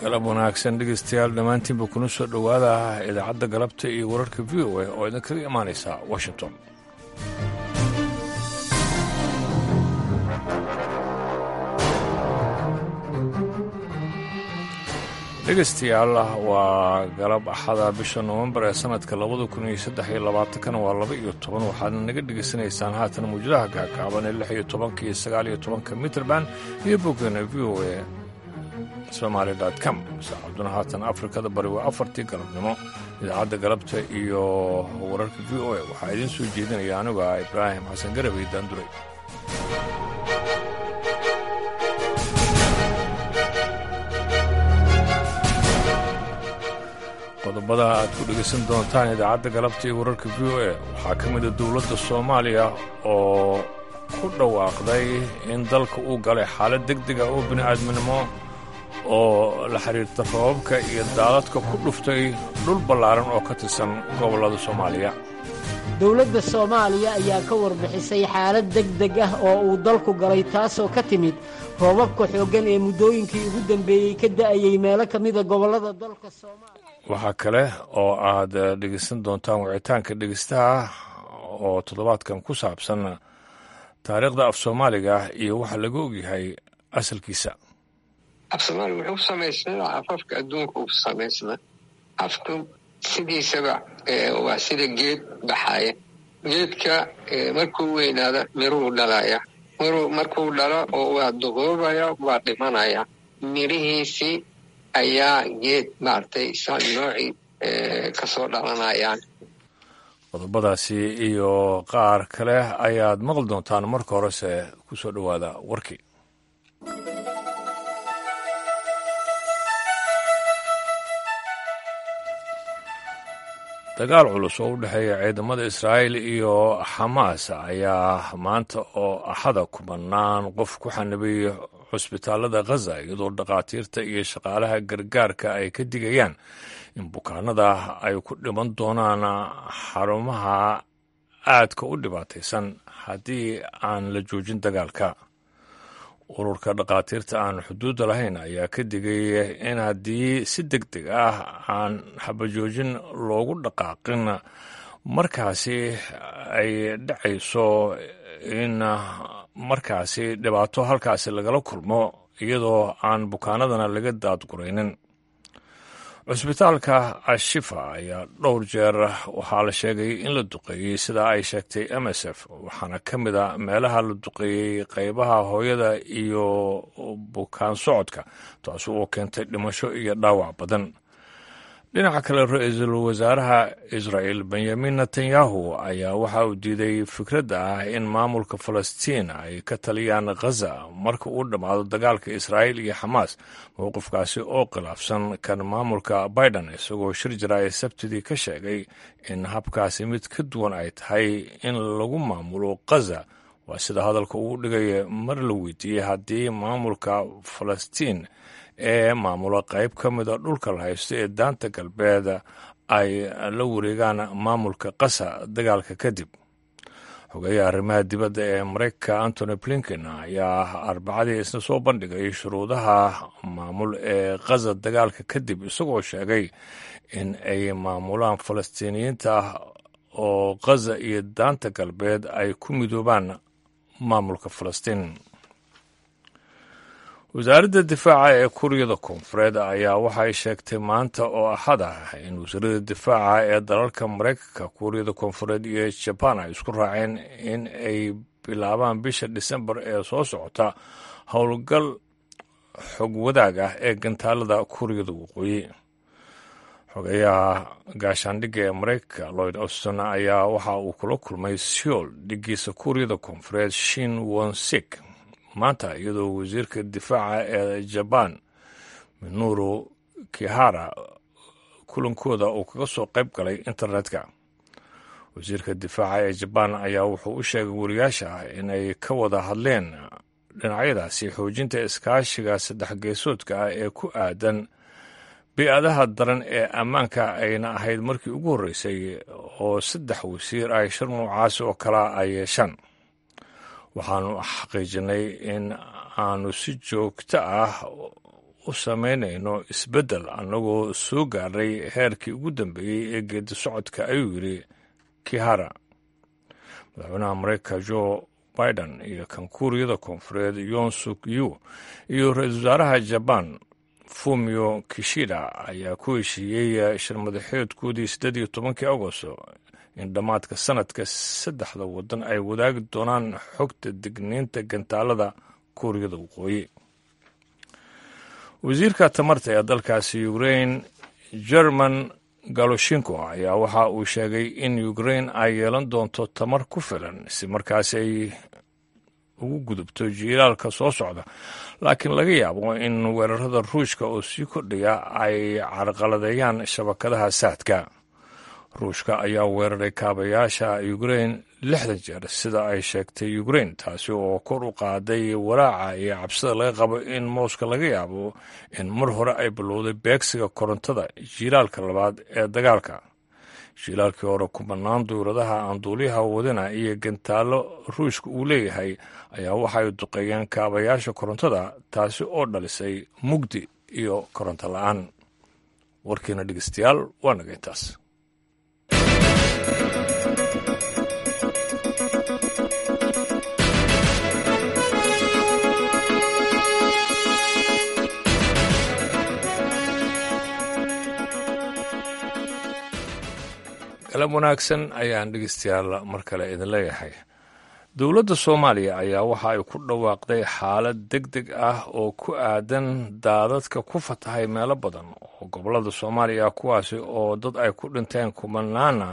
galab wanaagsan dhegeystayaal dhammaantiinba kuna soo dhowaada idaacadda galabta iyo wararka v o a oo idinkaga imaanaysa washington dhegeystayaal waa galab axada bisha nowembar ee sanadka labada kun iyo saddex iyo labaatankana waa laba iyo toban waxaadna naga dhegaysanaysaan haatan mawjadaha gaagaaban ee lix iyo tobanka iyo sagaal iyo tobanka mitrband iyo boggeena v o a somaali com saacaduna haatan afrikada bari waa afartii galabnimo idaacadda galabta iyo wararka v o a waxaa idiin soo jeedinaya anigu ah ibraahim xasan garabay daanduray qodobada aad ku dhegaysan doontaan idaacadda galabta iyo wararka v o a waxaa ka mida dowladda soomaaliya oo ku dhawaaqday in dalka uu galay xaalad deg dega oo bini'aadminimo oo la xidhiirta rababka iyo daadadka ku dhuftay dhul ballaaran oo ka tirsan gobollada soomaaliya dowladda soomaaliya ayaa ka warbixisay xaalad deg deg ah oo uu dalku galay taasoo ka timid roobabka xooggan ee muddooyinkii ugu dambeeyey ka da'ayey meelo ka mida gobollada dalka soomaaliya waxaa kale oo aad dhegaysan doontaan wicitaanka dhegaystaha oo toddobaadkan ku saabsan taariikhda af soomaaliga iyo waxa laga ogyahay asalkiisa af soomaaliga wuxuu ku samaysnaa afafka adduunka uu samaysnaa afku sidiisaba waa sida geed baxaya geedka markuu weynaada miruu dhalaya miruu markuu dhalo oo waa duquubaya waa dhimanaya mirihiisii ayaa geed maaragtay isaan noocii kasoo dhalanayaan qodobadaasi iyo qaar kale ayaad maqli doontaan marka horese ku soo dhowaada warkii dagaal culus oo u dhexeeya ciidamada israa'iil iyo xamaas ayaa maanta oo axada kubanaan qof ku xanibay xusbitaallada khaza iyadoo dhakhaatiirta iyo shaqaalaha gargaarka ay ka digayaan in bukaanada ay ku dhiman doonaan xarumaha aadka u dhibaataysan haddii aan la joojin dagaalka ururka dhakhaatiirta aan xuduudda lahayn ayaa ka digay in haddii si deg deg ah aan xabajoojin loogu dhaqaaqin markaasi ay dhacayso in markaasi dhibaato halkaasi lagala kulmo iyadoo aan bukaanadana laga daadguraynin cusbitaalka ashifa ayaa dhowr jeer waxaa la sheegay in la duqeeyey sidaa ay sheegtay m s f waxaana ka mid a meelaha la duqeeyey qaybaha hooyada iyo bukaan socodka taasi oo keentay dhimasho iyo dhaawac badan dhinaca kale ra-iisul wasaaraha israa'el benyamin netanyahu ayaa waxa uu diiday fikradda ah in maamulka falastiin ay ka taliyaan khaza marka uu dhammaado dagaalka israa'iil iyo xamaas mowqifkaasi oo khilaafsan kan maamulka biden isagoo shir jira ee sabtidii ka sheegay in habkaasi mid ka duwan ay tahay in lagu maamulo khaza waa sida hadalka uu dhigaya mar la weydiiyey haddii maamulka falastiin ee maamula qayb ka mida dhulka la haysto ee daanta galbeed ay la wareegaan maamulka qasa dagaalka kadib xogeeyaha arrimaha dibadda ee maraykanka antony blinken ayaa arbacadii isna soo bandhigay shuruudaha maamul ee khaza dagaalka kadib isagoo sheegay in ay maamulaan falastiiniyiinta oo khaza iyo daanta galbeed ay ku midoobaan maamulka falastiin wasaaradda difaaca ee kuuriyada koonfureed ayaa waxay sheegtay maanta oo axad ah in wasaaradda difaaca ee dalalka maraykanka kuuriyada koonfureed iyo jabaan ay isku raaceen in ay bilaabaan bisha disembar ee soo socota howlgal xog wadaag ah ee gantaalada kuuriyada waqooyi xogeeyaha gaashaandhigga ee maraykanka lloyd auston ayaa waxa uu kula kulmay seoul dhigiisa kuuriyada koonfureed shin wonsik maanta iyadoo wasiirka difaaca ee jabaan minuru kihara kulankooda uu kaga soo qayb galay internetka wasiirka difaaca ee jabaan ayaa wuxuu u sheegay wariyaasha ah inay ka wada hadleen dhinacyadaasi xoojinta iskaashiga saddex geesoodka ah ee ku aadan bi-adaha daran ee ammaanka ayna ahayd markii ugu horreysay oo saddex wasiir ay shir noocaasi oo kalea ay yeeshaan waxaanu xaqiijinay in aanu si joogto ah u samaynayno isbeddel annagoo soo gaadhay heerkii ugu dambeeyey ee geedi socodka ayuu yidhi kihara madaxweynaha mareykanka jo biden iyo kan kuuriyada koonfureed yon suk yu iyo ra-iisul wasaaraha jabaan fumio kishida ayaa ku heshiiyey shirmadaxeedkoodii siddeed iyo tobankii agosto in dhammaadka sanadka saddexda waddan ay wadaagi doonaan xogta digniinta gantaalada kuuriyada waqooyi wasiirka tamarta ee dalkaasi ukrain german galoshinko ayaa waxa uu sheegay in ukrain ay yeelan doonto tamar ku filan si markaasi ay ugu gudubto jiilaalka soo socda laakiin laga yaabo in weerarada ruushka oo sii kordhaya ay carqaladeeyaan shabakadaha saadka ruushka ayaa weeraray kaabayaasha ukrain lixdan jeer sida ay sheegtay ukrain taasi oo kor u qaaday walaaca iyo cabsida laga qabo in mooska laga yaabo in mar hore ay bilowday beegsiga korontada jiilaalka labaad ee dagaalka jiilaalkii hore kubanaan duuradaha aan duuliyaha wadina iyo gantaallo ruushka uu leeyahay ayaa waxay duqeeyeen kaabayaasha korontada taasi oo dhalisay mugdi iyo koronto la-aan warkiina dhegeystayaal waa naga intaas galab wanaagsan ayaan dhegeystayaal mar kale idin leeyahay dowladda soomaaliya ayaa waxa ay ku dhawaaqday xaalad deg deg ah oo ku aadan daadadka ku fatahay meelo badan oo gobollada soomaaliya kuwaasi oo dad ay ku dhinteen kumanaana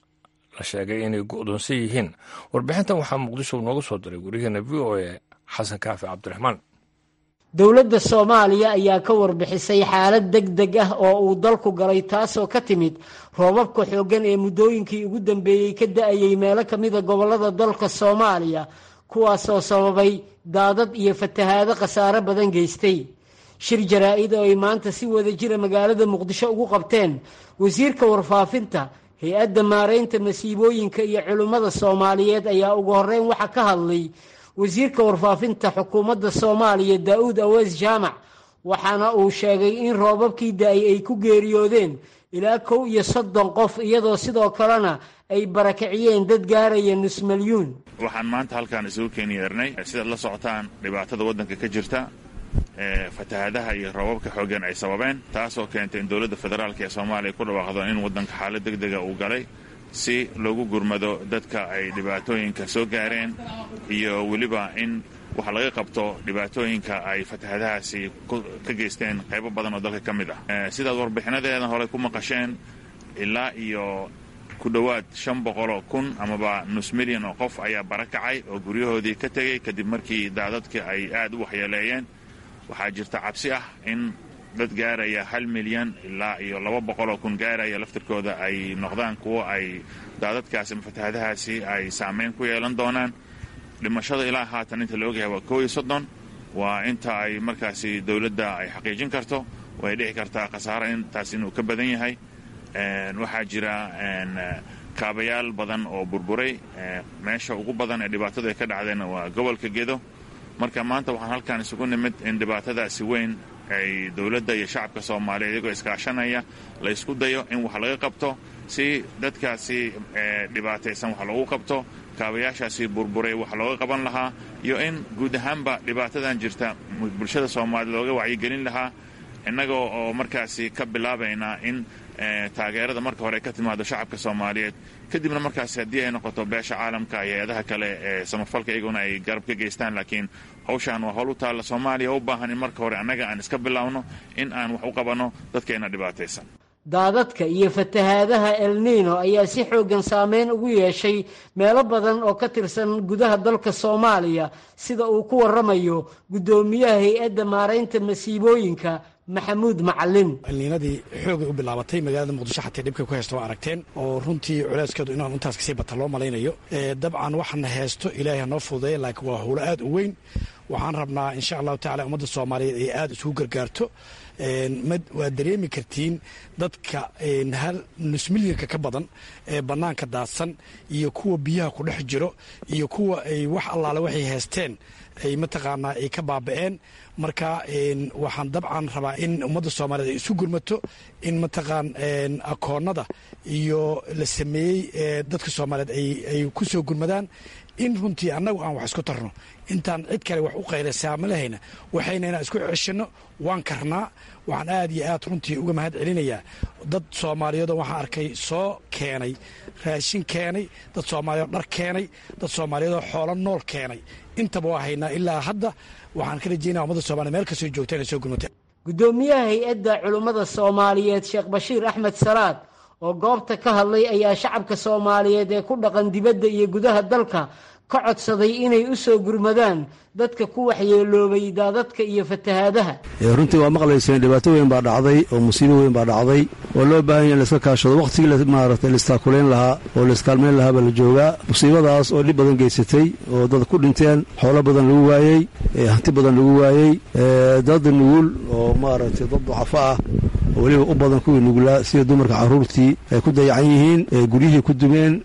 la sheegay inay go'doonsan yihiin warbixintan waxaa muqdisho nooga soo diray wariyaheena v o a xasan kaafi cabdiraxmaan dowladda soomaaliya ayaa ka warbixisay xaalad deg deg ah oo uu dalku galay taasoo ka timid roobabka xooggan ee muddooyinkii ugu dambeeyey ka da-ayey meelo ka mida gobollada dalka soomaaliya kuwaasoo sababay daadad iyo fatahaado khasaare badan geystay shir jaraa-id oo ay maanta si wada jira magaalada muqdisho ugu qabteen wasiirka warfaafinta hay-adda maaraynta masiibooyinka iyo culimmada soomaaliyeed ayaa ugu horreyn waxa ka hadlay wasiirka warfaafinta xukuumadda soomaaliya daa-uud awees jaamac waxaana uu sheegay in roobabkii da-ay ay ku geeriyoodeen ilaa kow iyo soddon qof iyadoo sidoo kalena ay barakiciyeen dad gaaraya nus milyuun waxaan maanta halkaan isugu keeni yeernay sidaad la socotaan dhibaatada waddanka ka jirta ee fatahaadaha iyo roobabka xooggan ay sababeen taasoo keentay in dowladda federaalk ee soomaaliya ku dhawaaqdo in waddanka xaalad deg dega uu galay si loogu gurmado dadka ay dhibaatooyinka soo gaareen iyo weliba in wax laga qabto dhibaatooyinka ay fatahadahaasi ka geysteen qaybo badan oo dalka ka mid ah sidaad warbixinadeeda hore ku maqasheen ilaa iyo ku dhowaad shan boqoloo kun amaba nus milyan oo qof ayaa barakacay oo guryahoodii ka tegey kadib markii daadadkii ay aad u waxyeeleeyeen waxaa jirta cabsi ah in dad gaaraya hal milyan ilaa iyo laba boqoloo kun gaaraya laftirkooda ay noqdaan kuwo ay daadadkaasi ama fatahadahaasi ay saameyn ku yeelan doonaan dhimashada ilaa haatan inta la ogyahay waa koo iyo soddon waa inta ay markaasi dowladda ay xaqiijin karto way dhici kartaa khasaare intaas inuu ka badan yahay waxaa jira kaabayaal badan oo burburay meesha ugu badan ee dhibaatadu ay ka dhacdeenna waa gobolka gedo marka maanta waxaan halkaan isugu nimid in dhibaatadaasi weyn ay dowladda iyo shacabka soomaaliya iyagoo iskaashanaya la ysku dayo in wax laga qabto si dadkaasi dhibaataysan wax loogu qabto kaabayaashaasi burburay wax looga qaban lahaa iyo in guud ahaanba dhibaatadan jirta bulshada soomaaliyed looga wacyigelin lahaa innaga oo markaasi ka bilaabaynaa in taageerada marka hore ka timaado shacabka soomaaliyeed kadibna markaasi haddii ay noqoto beesha caalamka iyo hay-adaha kale ee samafalka iyaguna ay garab ka geystaan laakiin hawshaan waa howl u taalla soomaaliya u baahan in marka hore annaga aan iska bilaawno in aan wax u qabanno dadkeenna dhibaataysan daadadka iyo fatahaadaha elniino ayaa si xooggan saameyn ugu yeeshay meelo badan oo ka tirsan gudaha dalka soomaaliya sida uu ku waramayo guddoomiyaha hay-adda maaraynta masiibooyinka maxamuud macalin elniinadii xoogay u bilaabatay magaalada muqdisho xatee dhibkay ku haysta waa aragteen oo runtii culeyskeedu inaan intaas kasii bata loo malaynayo dabcan waxaana heesto ilaahay hanoo fududeeya laakiin waa howlo aad u weyn waxaan rabnaa insha allahu tacala ummadda soomaaliyeed ay aada isugu gargaarto waad dareemi kartiin dadka hal nus milyanka ka badan ee bannaanka daadsan iyo kuwa biyaha ku dhex jiro iyo kuwa ay wax allaale waxay haysteen ay mataqaanaa ay ka baaba'een marka waxaan dabcan rabaa in ummadda soomaaliyeed ay isu gurmato in mataqaan akoonnada iyo la sameeyey dadka soomaaliyeed ay ku soo gurmadaan in runtii annagu aan wax isku tarno intaan cid kale wax u qaylaysaa ma lahayna waxayna inaan isku ceshanno waan karnaa waxaan aad iyo aad runtii uga mahad celinayaa dad soomaaliyeedoo waxaan arkay soo keenay raashin keenay dad soomaaliyeed dhar keenay dad soomaaliyeedoo xoolo nool keenay intaba waa haynaa ilaa hadda waxaan ka rajaynaya ummadda soomaliya meel kastoo joogta inay soo gurmateen guddoomiyaha hay-adda culummada soomaaliyeed sheekh bashiir axmed salaad oo goobta ka hadlay ayaa shacabka soomaaliyeed ee ku dhaqan dibadda iyo gudaha dalka ka codsaday inay u soo gurmadaan dadka ku waxyeeloobay daadadka iyo fatahaadaha runtii waa maqlayseen dhibaato weyn baa dhacday oo musiibo weyn baa dhacday oo loo baahan yaha in laiska kaashado wakhtigii maaragtay laistaakuleyn lahaa oo laiskaalmayn lahaa baa la joogaa musiibadaas oo dhib badan geysatay oo dad ku dhinteen xoolo badan lagu waayey hanti badan lagu waayey dad nugul oo maaragtay dad ducafo ah oo weliba u badan kuwii nugulaa sida dumarka carruurtii ay ku dayacan yihiin guryihii ku dumeen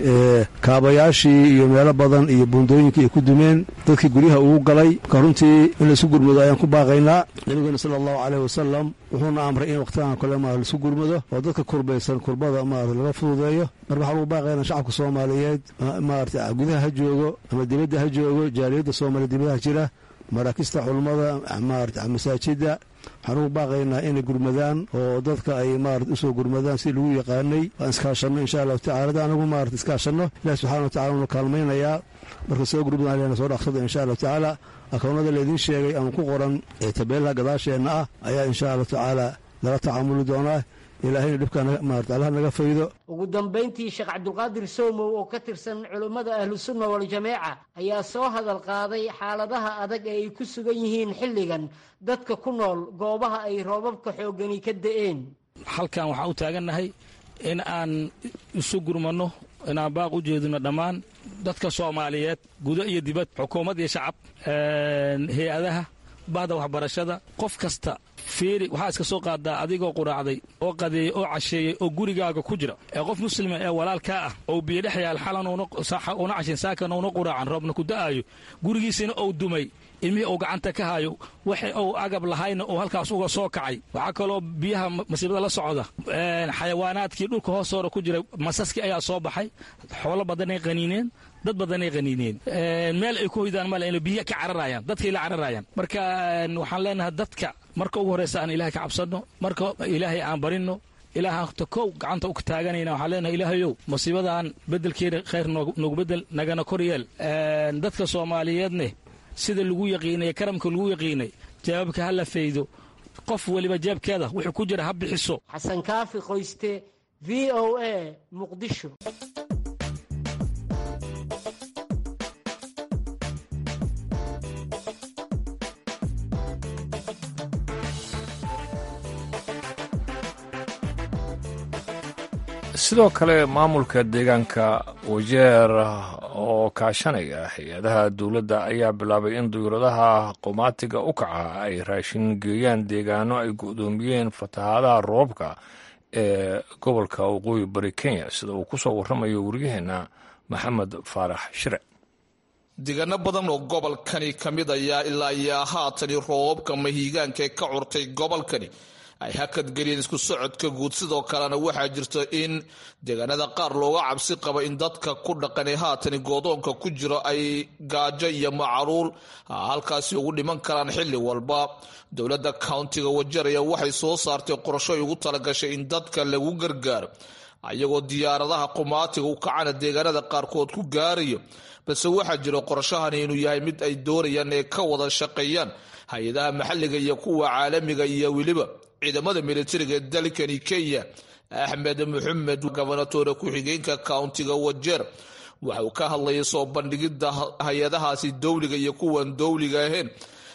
kaabayaashii iyo meelo badan iyo buundooyinkii ay ku dumeen dadkii guryaha ugu galay marka runtii in laisu gurmado ayaan ku baaqaynaa nabigeena sala allahu caleyh wasalam wuxuuna amray in wakhtigan kale ma laisu gurmado oo dadka kurbaysan kurbada maarata laga fududeeyo marka waxaa lagu baaqaynaa shacabka soomaaliyeed maarata gudaha ha joogo ama dibadda ha joogo jaaliyadda soomaaliya dibadaha jira maraakista culummada maarata masaajidda waxaan ugu baaqaynaa inay gurmadaan oo dadka ay maarata usoo gurmadaan si lagu yaqaanay waan iskaashanno insha allahu tacala anagu maarata iskaashanno ilahi subxana wa tacala uuna kaalmaynayaa marka soo gurmadan alena soo dhaqsada insha allahu tacaala akoonnada laydin sheegay ama ku qoran ee tabeelaha gadaasheenna ah ayaa insha allahu tacaala lala tacaamuli doonaa ilaahayna dhibkaa maarata allaha naga faydo ugu dambayntii sheekh cabdulqaadir soomow oo ka tirsan culummada ahlusunna waljamaaca ayaa soo hadal qaaday xaaladaha adag ee ay ku sugan yihiin xilligan dadka ku nool goobaha ay roobabka xooggani ka da'een halkan waxaan u taagannahay in aan isu gurmanno inaan baaq u jeedino dhammaan dadka soomaaliyeed gudo iyo dibad xukuumad iyo shacab hay-adaha bahda waxbarashada qof kasta fiiri waxaa iska soo qaadaa adigoo quraacday oo qadeeyey oo casheeyey oo gurigaaga ku jira ee qof muslima ee walaalkaa ah ou biyo dhex yaal xalan una cashin saakan una quraacan roobna ku da'aayo gurigiisina ou dumay ilmihii uu gacanta ka hayo waxa uu agab lahayna uu halkaas uga soo kacay waxaa kaloo biyaha masiibada la socda xayawaanaadkii dhulka hoostoora ku jiray masaskii ayaa soo baxay xoolo badanay qaniineen dad badanay qaniineen meel ay ku hoydaan male inay biyaha ka cararayaan dadkay la cararayaan marka waxaan leenahay dadka marka ugu horreysa aan ilaahay ka cabsanno marka ilaahay aan barinno ilaahaanta kow gacanta u taaganayna waxaan leenahay ilaahayow musiibadan beddelkeeda khayr noogu beddel nagana kor yeel dadka soomaaliyeedne sida lagu yaqiinay karamka lagu yaqiinay jawaabka ha la faydo qof weliba jeebkeeda wuxuu ku jira ha bixiso xasan kaafi qoyste v o a muqdisho sidoo kale maamulka deegaanka wajeer oo kaashanaya hay-adaha dowladda ayaa bilaabay in duyuradaha qomaatiga u kaca ay raashin geeyaan deegaano ay go-doomiyeen fatahaadaha roobka ee gobolka waqooyi bari kenya sida uu ku soo warramayo waryaheena maxamed faarax shire deegaano badan oo gobolkani ka mid ayaa ilaa iyo haatani roobabka mahiigaanka ee ka curtay gobolkani ay hakadgeliyeen isku socodka guud sidoo kalena waxaa jirta in deegaanada qaar looga cabsi qaba in dadka ku dhaqan ee haatani goodoonka ku jiro ay gaajo iyo macaruul halkaasi ugu dhiman karaan xilli walba dowladda countiga wajaraya waxay soo saartay qorasho ay ugu talagashay in dadka lagu gargaaro ayagoo diyaaradaha qumaatiga u kacana deegaanada qaarkood ku gaarayo balse waxaa jira qorashahani inuu yahay mid ay doonayaan ee ka wada shaqeeyaan hay-adaha maxalliga iyo kuwa caalamiga iyo weliba ciidamada militariga ee dalkani kenya axmed maxamed gobonatoore ku-xigeenka countiga wajeer waxa uu ka hadlayay soo bandhigidda hay-adahaasi dowliga iyo kuwan dowliga ahayn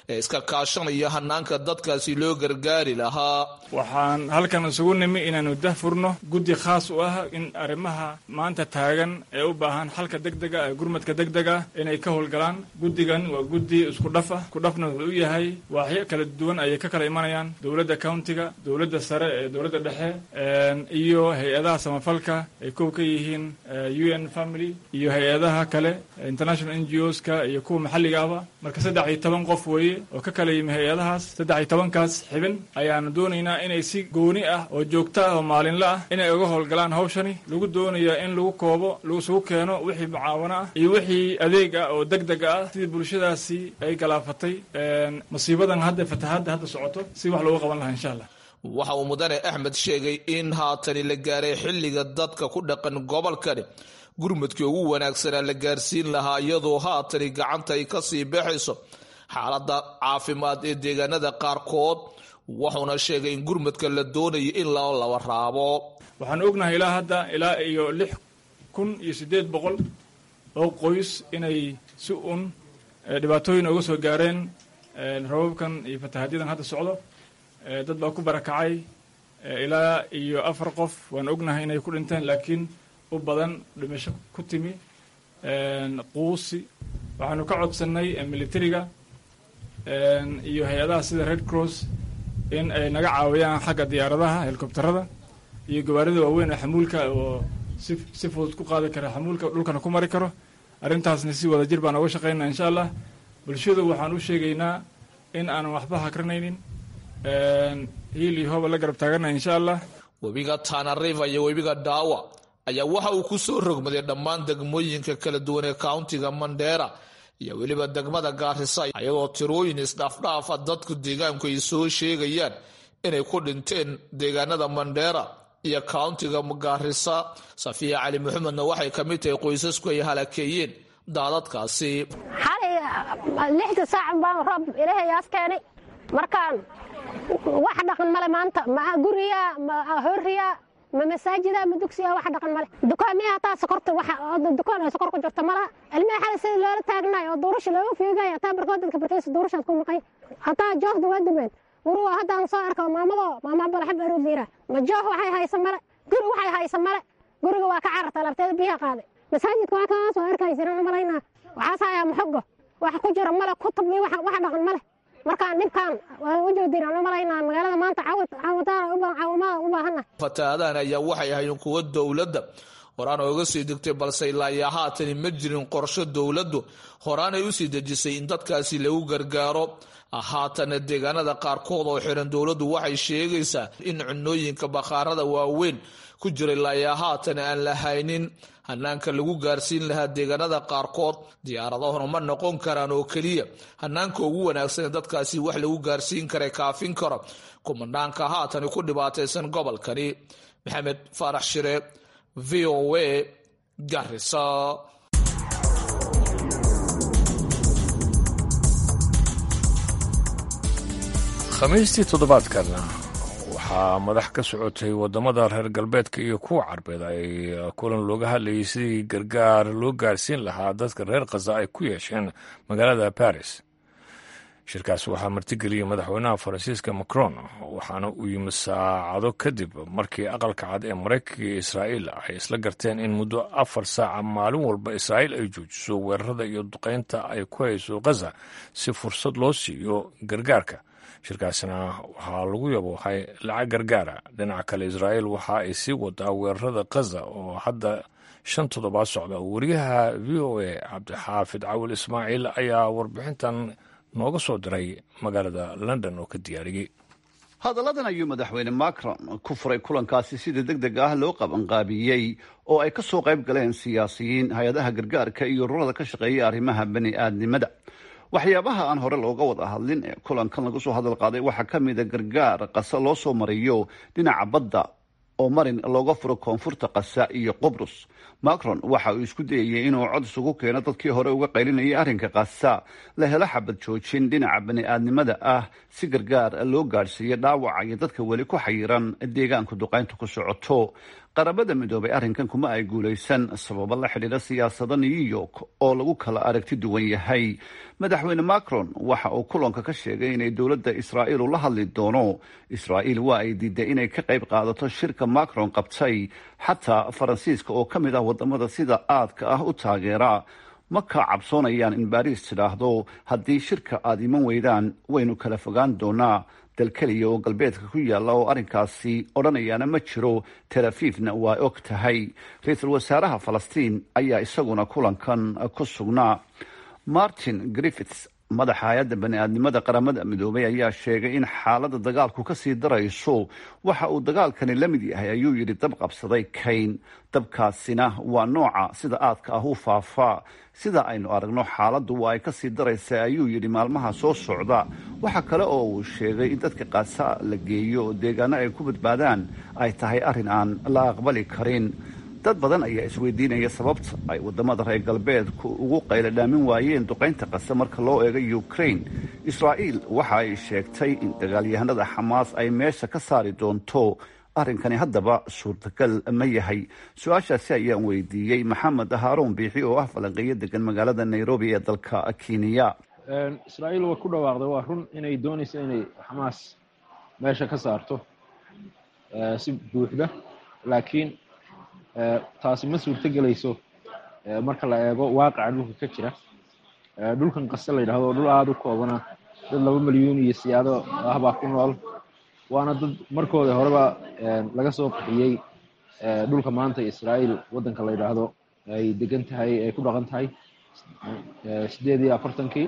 ee iska kaashanaya hanaanka dadkaasi loo gargaari lahaa waxaan halkan isugu nimi inaanu dahfurno guddi khaas u ah in arrimaha maanta taagan ee u baahan xalka degdega ee gurmadka degdega inay ka howlgalaan guddigan waa guddi isku dhaf ah isku dhafna wuxuu u yahay waaxyo kala duwan ayay ka kala imanayaan dowladda countiga dowladda sare ee dowladda dhexe iyo hay-adaha samafalka ay kow ka yihiin u n family iyo hay-adaha kale international n g o ska iyo kuwa maxalliga ahba marka saddex iyo toban qof weeye oo ka kala yimi hay-adahaas saddex iyo tobankaas xibin ayaanu doonaynaa inay si gooni ah oo joogto ah oo maalinle ah inay uga howlgalaan hawshani lagu doonaya in lagu koobo lagusugu keeno wixii mucaawano ah iyo wixii adeeg ah oo deg deg ah sidii bulshadaasi ay galaafatay masiibadan hadda fatahadda hadda socoto si wax loogu qaban lahaa insha allah waxa uu mudane axmed sheegay in haatani la gaaray xilliga dadka ku dhaqan gobolkani gurmudkii ugu wanaagsanaa la gaarsiin lahaa iyadoo haatani gacanta ay kasii baxayso xaaladda caafimaad ee deegaanada qaarkood wuxuuna sheegay in gurmudka la doonayo in loo laba raabo waxaan ognahay ilaa hadda ilaa iyo lix kun iyo siddeed boqol oo qoys inay si un dhibaatooyin uga soo gaareen rababkan iyo fatahadyadan hadda socdo dad baa ku barakacay ilaa iyo afar qof waan ognahay inay ku dhinteen laakiin u badan dhimasho ku timi quusi waxaanu ka codsannay militariga iyo hay-adaha sida red cross in ay naga caawiyaan xagga diyaaradaha helikobterada iyo gawaarida waaweyn ee xamuulka oo si si fudud ku qaadi kara xamuulka dhulkana ku mari karo arrintaasna si wada jir baan oga shaqaynaa insha allah bulshadu waxaan u sheegaynaa in aanan waxba hakranaynin hiil iyo hooba la garab taagannahay insha allah webiga tana river iyo webiga daawa ayaa waxa uu ku soo rogmaday dhammaan degmooyinka kala duwan ee countiga mandera iyo weliba degmada gaarisa iyadoo tirooyin isdhaafdhaafa dadku deegaanku ay soo sheegayaan inay ku dhinteen deegaanada mandera iyo countiga gaarisa safiya cali maxamedna waxay ka mid tahay qoysasku ay halakeeyeen daadadkaasi xalay lixda saac baan roob ilaahayaas keenay markaan wax dhaqan male maanta ma guriya ma horiya ma masaajida ma dugsiya wax dhaqan male dukaamiya hataa sokorta dukaan ay sokor ku jirta malaha ilmaha xalay sida loola taagnaay oo duurasha looga fiigaya hataa barkood dadka barkaysa duurashaad ku maqay hataa joogda waa dumeen guruga haddaan soo arko maamado maama balaxab arood liira ma joog waxay haysa male guri waxay haysa male guriga waa ka cararta labteeda biyaha qaaday masaajidka waa kaas oo arkaysiran malaynaa waxaas hayaa maxogo wax ku jira male kutub iyo wax dhaqan male markaan dhibkaan waan u joodinaan u malaynaa magaalada maanta caawimada u baahana fatahaadahan ayaa waxay ahayn kuwo dowladda horaan ooga sii degtay balse ilaa iyo haatani ma jirin qorsho dowladdu horaanay usii dejisay in dadkaasi lagu gargaaro haatana deegaanada qaarkood oo xiran dowladdu waxay sheegaysaa in cunooyinka bakhaarada waaweyn ku jira ilaa iyo haatan aan la haynin hanaanka lagu gaarsiin lahaa deegaanada qaarkood diyaaradahuna ma noqon karaan oo keliya hanaanka ugu wanaagsan dadkaasi wax lagu gaarsiin kara kaafin karo kumanaanka haatani ku dhibaataysan gobolkani maxamed faarax shire v o a garisa khamiistii toddobaadkana waxaa madax ka socotay waddamada reer galbeedka iyo kuwa carbeed ay kulan looga hadlayay sidii gargaar loo gaarsiin lahaa dadka reer khaza ay ku yeesheen magaalada baris shirkaas waxaa martigeliyey madaxweynaha faransiiska macron waxaana uu yimi saacado kadib markii aqalka cad ee maraykanka iyo israa'iil ay isla garteen in muddo afar saaca maalin walba israa'iil ay joojiso weerarada iyo duqaynta ay ku hayso khaza si fursad loo siiyo gargaarka shirkaasina waxaa lagu yaboohay lacag gargaara dhinaca kale israa'iil waxa ay sii wadaa weerarada khaza oo hadda shan toddobaad socda wariyaha v o a cabdixaafid cawil ismaaciil ayaa warbixintan nooga soo diray magaalada london oo ka diyaariyey hadalladan ayuu madaxweyne macron ku furay kulankaasi sida deg deg ah loo qabanqaabiyey oo ay ka soo qayb galeen siyaasiyiin hay-adaha gargaarka iyo ururada ka shaqeeya arrimaha bani aadnimada waxyaabaha aan hore looga wada hadlin ee kulankan lagu soo hadal qaaday waxaa ka mida gargaar qasa loo soo mariyo dhinaca badda oo marin looga furo koonfurta kasa iyo qubrus macron waxa uu isku dayayay inuu cod isugu keeno dadkii hore uga qaylinayay arrinka kasa la helo xabad joojin dhinaca bani-aadnimada ah si gargaar loo gaadhsiiyo dhaawaca iyo dadka weli ku xayiran deegaanka duqaynta ku socoto qaramada midoobay arrinkan kuma ay guulaysan sababo la xidhiidha siyaasada new york oo lagu kala aragti duwan yahay madaxweyne macron waxa uu kulanka ka sheegay inay dowladda israa'iil ula hadli doono israa'iil waa ay diiday inay ka qayb qaadato shirka macron qabtay xataa faransiiska oo ka mid ah wadamada sida aadka ah u taageera ma ka cabsoonayaan in baariis tidhaahdo haddii shirka aada iman weydaan waynu kala fogaan doonaa dal keliya oo galbeedka ku yaalla oo arrinkaasi odhanayaana ma jiro tel afiifna waa og tahay ra-iisul wasaaraha falastiin ayaa isaguna kulankan ku sugnaa martin griffiths madaxa hay-adda bani-aadnimada qaramada midoobay ayaa sheegay in xaaladda dagaalku kasii darayso waxa uu dagaalkani la mid yahay ayuu yidhi dab qabsaday kayn dabkaasina waa nooca sida aadka ah u faafaa sida aynu aragno xaaladdu waa ay kasii daraysa ayuu yidhi maalmaha soo socda waxa kale oo uu sheegay in dadka qaasa la geeyo oo deegaano ay ku badbaadaan ay tahay arrin aan la aqbali karin dad badan ayaa isweydiinaya sababta ay wadamada reer galbeedku ugu qayla dhaamin waayeen duqaynta qase marka loo eego ukraine israa'iil waxa ay sheegtay in dagaalyahanada xamaas ay meesha ka saari doonto arrinkani haddaba suurtagal ma yahay su-aashaasi ayaan weydiiyey maxamed haaruun biixi oo ah falanqeeyo degan magaalada nairobi ee dalka kenya israa'iil way ku dhawaaqday waa run inay doonayso inay xamaas meesha ka saarto si buuxda laakiin taasi ma suurto gelayso marka la eego waaqaca dhulka ka jira dhulkan qase la yidhahdo dhul aada u koobana dad laba milyuun iyo siyaado ah baa ku nool waana dad markooda horeba laga soo qaxiyey dhulka maanta israa'iil waddanka la yidhaahdo ay degan tahay ay ku dhaqan tahay sideed iyo afartankii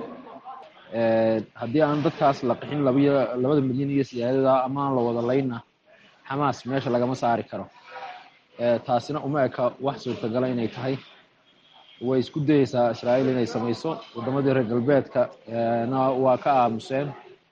haddii aan dadkaas la qaxin labiyo labada milyan iyo siyaadada ama aan la wada laynna xamaas meesha lagama saari karo taasina uma eka wax suurtagala inay tahay way isku dayeysaa israa'iil inay samayso waddamadii reer galbeedka na waa ka aamuseen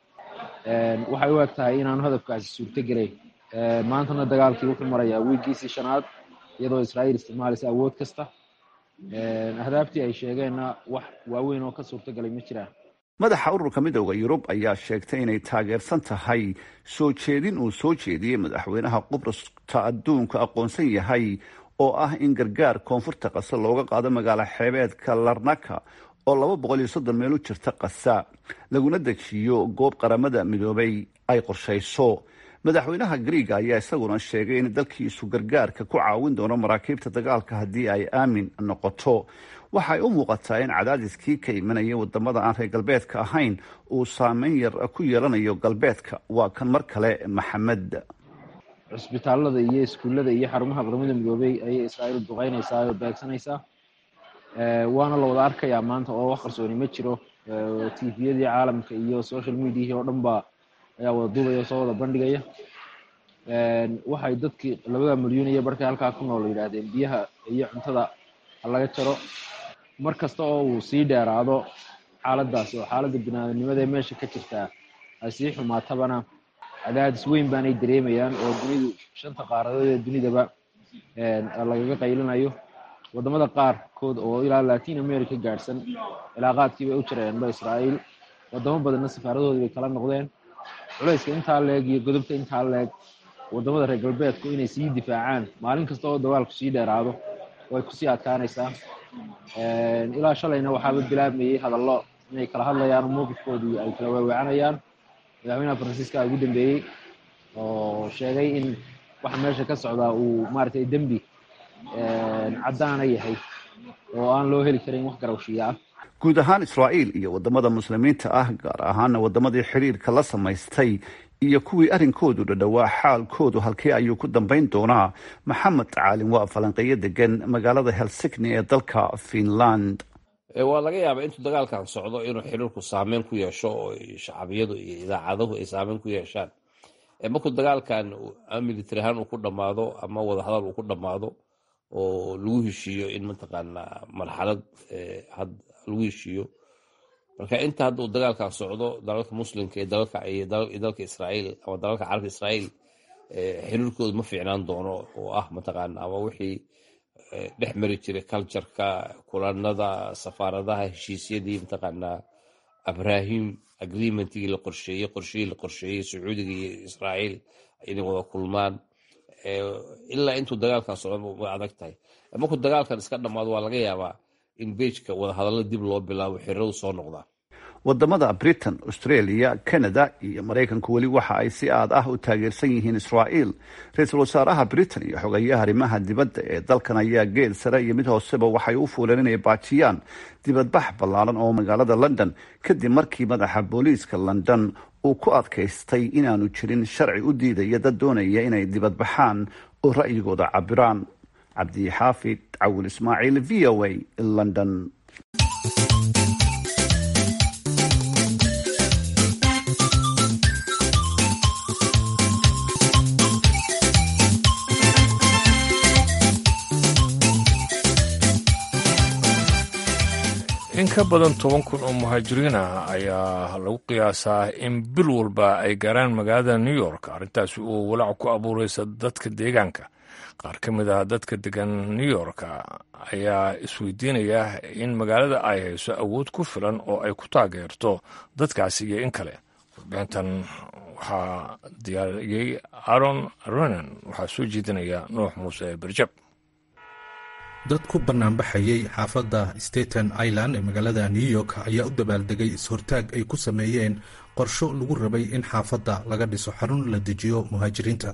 waxay u eg tahay inaanu hadafkaasi suurto gelayn maantana dagaalkii wuxuu marayaa wiigiisii shanaad iyadoo israa'iil isticmaalaysa awood kasta ahdaaftii ay sheegeenna wax waaweyn oo ka suurto galay ma jiraan madaxa ururka midooda yurub ayaa sheegtay inay taageersan tahay soo jeedin uu soo jeediyey madaxweynaha qubrasta adduunka aqoonsan yahay oo ah in gargaar koonfurta qasa looga qaado magaalo xeebeedka larnaka oo laba boqol iyo soddon meel u jirta qasa laguna dejiyo goob qaramada midoobay ay qorshayso madaxweynaha griega ayaa isaguna sheegay in dalkiisu gargaarka ku caawin doono maraakiibta dagaalka haddii ay aamin noqoto waxay u muuqataa in cadaadiskii ka imanaya wadamada aan reer galbeedka ahayn uu saameyn yar ku yeelanayo galbeedka waa kan mar kale maxamed cusbitaalada iyo iskuullada iyo xarumaha qaramada midoobey ayay israa'iil duqeynaysaa oo beegsanaysaa waana la wada arkayaa maanta oo wax qarsooni ma jiro tviyadii caalamka iyo social mediahii oo dhan ba ayaa wada duubaya oo soo wada bandhigaya waxay dadkii labada milyuun iyo barkay halkaa ku nool yidhaahdeen biyaha iyo cuntada halaga jaro mar kasta oo uu sii dheeraado xaaladaas oo xaaladda binaadamnimada ee meesha ka jirtaa ay sii xumaatabana cadaadis weyn baanay dareemayaan oo dunidu shanta qaaradood ee dunidaba lagaga qaylinayo wadamada qaarkood oo ilaa latin america gaadhsan cilaaqaadkii bay u jireenba israa'iil wadamo badanna safaaradoodii bay kala noqdeen culayska intaa leeg iyo godobta intaa leeg wadamada reer galbeedku inay sii difaacaan maalin kasta oo dagaalku sii dheeraado way kusii adkaanaysaa ilaa shalayna waxaaba bilaabmayey hadallo inay kala hadlayaan oo mowqifkoodii ay kala weeweecanayaan madaxweynaha faransiiska ugu dambeeyey oo sheegay in waxa meesha ka socdaa uu maaragtay dembi caddaana yahay oo aan loo heli karin wax garawshiya ah guud ahaan israa'iil iyo wadamada muslimiinta ah gaar ahaana wadamadii xiriirka la samaystay iyo kuwii arrinkoodu dhadhowaa xaalkoodu halkee ayuu ku dambayn doonaa maxamed caalin waa falanqeeyo degan magaalada helsigni ee dalka finland waa laga yaabaa intuu dagaalkan socdo inuu xiriirku saameyn ku yeesho oo shacabiyadu iyo idaacaduhu ay saameyn ku yeeshaan markuu dagaalkan military ahaan uu ku dhammaado ama wadahadal uu ku dhammaado oo lagu heshiiyo in mataqaanaa marxalad lagu heshiiyo marka inta hadda uu dagaalkan socdo dalalka muslimka iyo dalka israa'iil ama dalalka carabka israa'iil xiriirkoodu ma fiicnaan doono oo ah mataqaana ama wixii dhex mari jiray cultureka kulanada safaaradaha heshiisyadii mataqaanaa abrahim agreementigii la qorsheeyey qorshihii la qorsheeyey sacuudiga iyo israa'iil inay wada kulmaan ilaa intuu dagaalkan socdo way adag tahay markuu dagaalkan iska dhammaado waa laga yaabaa in beejka wadahadallo dib loo bilaabo xiriiradu soo noqdaan wadamada britain australia canada iyo maraykanku weli waxa ay si aad ah u taageersan yihiin israa'iil ra-iisul wasaaraha britain iyo xogeyaha arrimaha dibadda ee dalkan ayaa geed sare iyo mid hooseba waxay u fuuleen inay baajiyaan dibadbax ballaaran oo magaalada london kadib markii madaxa booliiska london uu ku adkaystay inaanu jirin sharci u diidaya dad doonaya inay dibadbaxaan oo ra'yigooda cabiraan cabdixaafid cawil ismaaciil v o a london in ka badan toban kun oo muhaajiriin ah ayaa lagu qiyaasaa in bil walba ay gaaraan magaalada new york arrintaasi uu walaac ku abuuraysa dadka deegaanka qaar ka mid ah dadka degan new york ayaa isweydiinaya in magaalada ay hayso awood ku filan oo ay ku taageerto dadkaasi iyo in kale warbixintan waxaa diyaariyey aron ronan waxaa soo jeedinaya nuux muuse berjab dad ku bannaanbaxayay xaafadda staten island ee magaalada new york ayaa u dabaaldegay is-hortaag ay ku sameeyeen qorsho lagu rabay in xaafadda laga dhiso xarun la dejiyo muhaajiriinta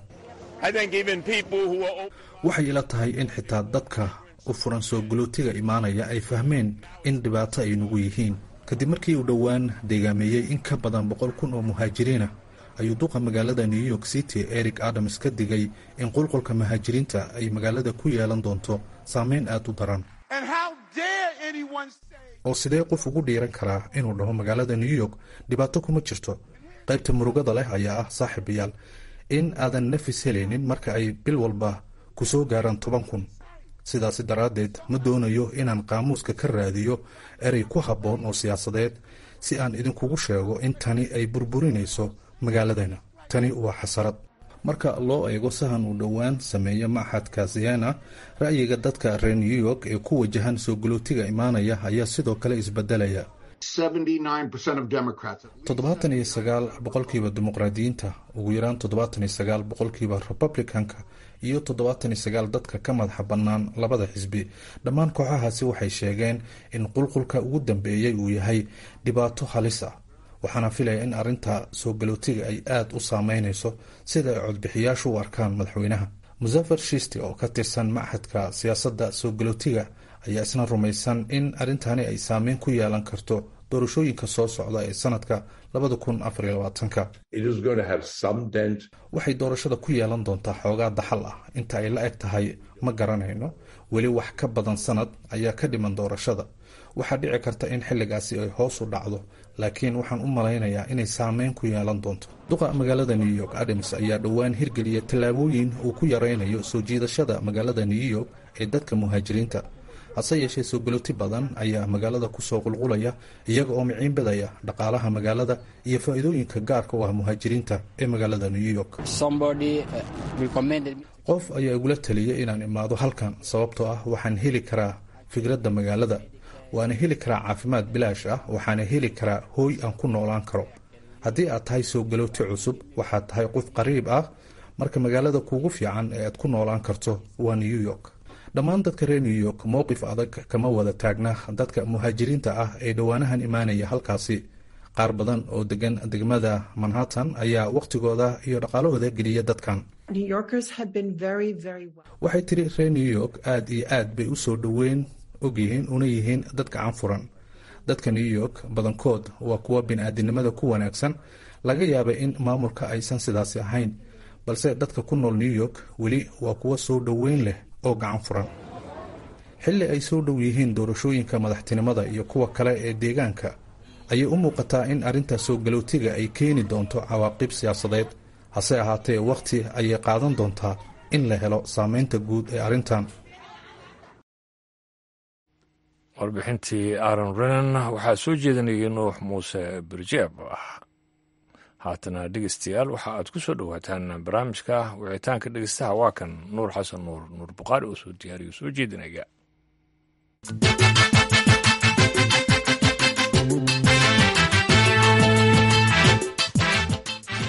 waxay ila tahay in xitaa dadka u furan soo galootiga imaanaya ay fahmeen in dhibaato ay nugu yihiin kadib markii uu dhowaan deegaameeyey in ka badan boqol kun oo muhaajiriinah ayuu duqa magaalada new york city eric adams ka digay in qulqulka muhaajiriinta ay magaalada ku yeelan doonto saameyn aad u daran oo sidee qof ugu dhiiran karaa inuu dhaho magaalada new york dhibaato kuma jirto qaybta murugada leh ayaa ah saaxiibayaal in aadan nafis helaynin marka ay bil walba ku soo gaaraan toban kun sidaasi daraaddeed ma doonayo inaan qaamuuska ka raadiyo erey ku habboon oo siyaasadeed si aan idinkugu sheego in tani ay burburinayso magaaladana tani waa xasarad marka loo eego sahan uu dhowaan sameeyo maxadka siena ra'yiga dadka reer new york ee ku wajahan soo galootiga imaanaya ayaa sidoo kale isbedelaya toddobaatan iyo sagaal boqolkiiba dimuqraadiyiinta ugu yaraan toddobaatan iyo sagaal boqolkiiba republicanka iyo toddobaatan iyo sagaal dadka ka madaxa bannaan labada xisbi dhammaan kooxahaasi waxay sheegeen in qulqulka ugu dambeeyey uu yahay dhibaato halis ah waxaana filaya in arrinta soo galootiga ay aada u saameynayso sida ay codbixiyaashu u arkaan madaxweynaha musafar shisti oo ka tirsan maxadka siyaasadda soo galootiga ayaa isna rumaysan in arrintani ay saameyn ku yeelan karto doorashooyinka soo socda ee sanadka labada kun afariyo labaatanka waxay doorashada ku yeelan doontaa xoogaa daxal ah inta ay la eg tahay ma garanayno weli wax ka badan sanad ayaa ka dhiman doorashada waxaa dhici karta in xilligaasi ay hoos u dhacdo laakiin waxaan u malaynayaa inay saameyn ku yeelan doonto duqa magaalada new york adams ayaa dhowaan hirgeliya tallaabooyin uu ku yaraynayo soo jiidashada magaalada new york ee dadka muhaajiriinta hase yeeshee soo galoti badan ayaa magaalada kusoo qulqulaya iyaga oo miciinbadaya dhaqaalaha magaalada iyo faa'iidooyinka gaarka u ah muhaajiriinta ee magaalada new york qof ayaa igula taliyay inaan imaado halkan sababtoo ah waxaan heli karaa fikradda magaalada waana heli karaa caafimaad bilaash ah waxaana heli karaa hooy aan ku noolaan karo haddii aad tahay soo galooti cusub waxaad tahay qof qariib ah marka magaalada kuugu fiican ee aad ku noolaan karto waa new york dhammaan dadka reer new york mowqif adag kama wada taagna dadka muhaajiriinta ah ee dhowaanahan imaanaya halkaasi qaar badan oo degan degmada manhattan ayaa wakhtigooda iyo dhaqaalahooda geliya dadkan waxay tiri reer new york aad iyo aad bay u soo dhoweyn ogyihiin una yihiin dad gacan furan dadka new york badankood waa kuwa bini-aadinimada ku wanaagsan laga yaabay in maamulka aysan sidaasi ahayn balse dadka ku nool new york weli waa kuwa soo dhoweyn leh oo gacan furan xilli ay soo dhow yihiin doorashooyinka madaxtinimada iyo kuwa kale ee deegaanka ayay u muuqataa in arrinta soo galootiga ay keeni doonto cawaaqib siyaasadeed hase ahaatee wakhti ayay qaadan doontaa in la helo saameynta guud ee arrintan warbixintii aaron renan waxaa soo jeedinayay nuux muuse birjeeb haatana dhegeystayaal waxa aad ku soo dhowaataan barnaamijka wicitaanka dhegeystaha waa kan nuur xasan nuur nuur buqaari oo soo diyaariyo soo jeedinaya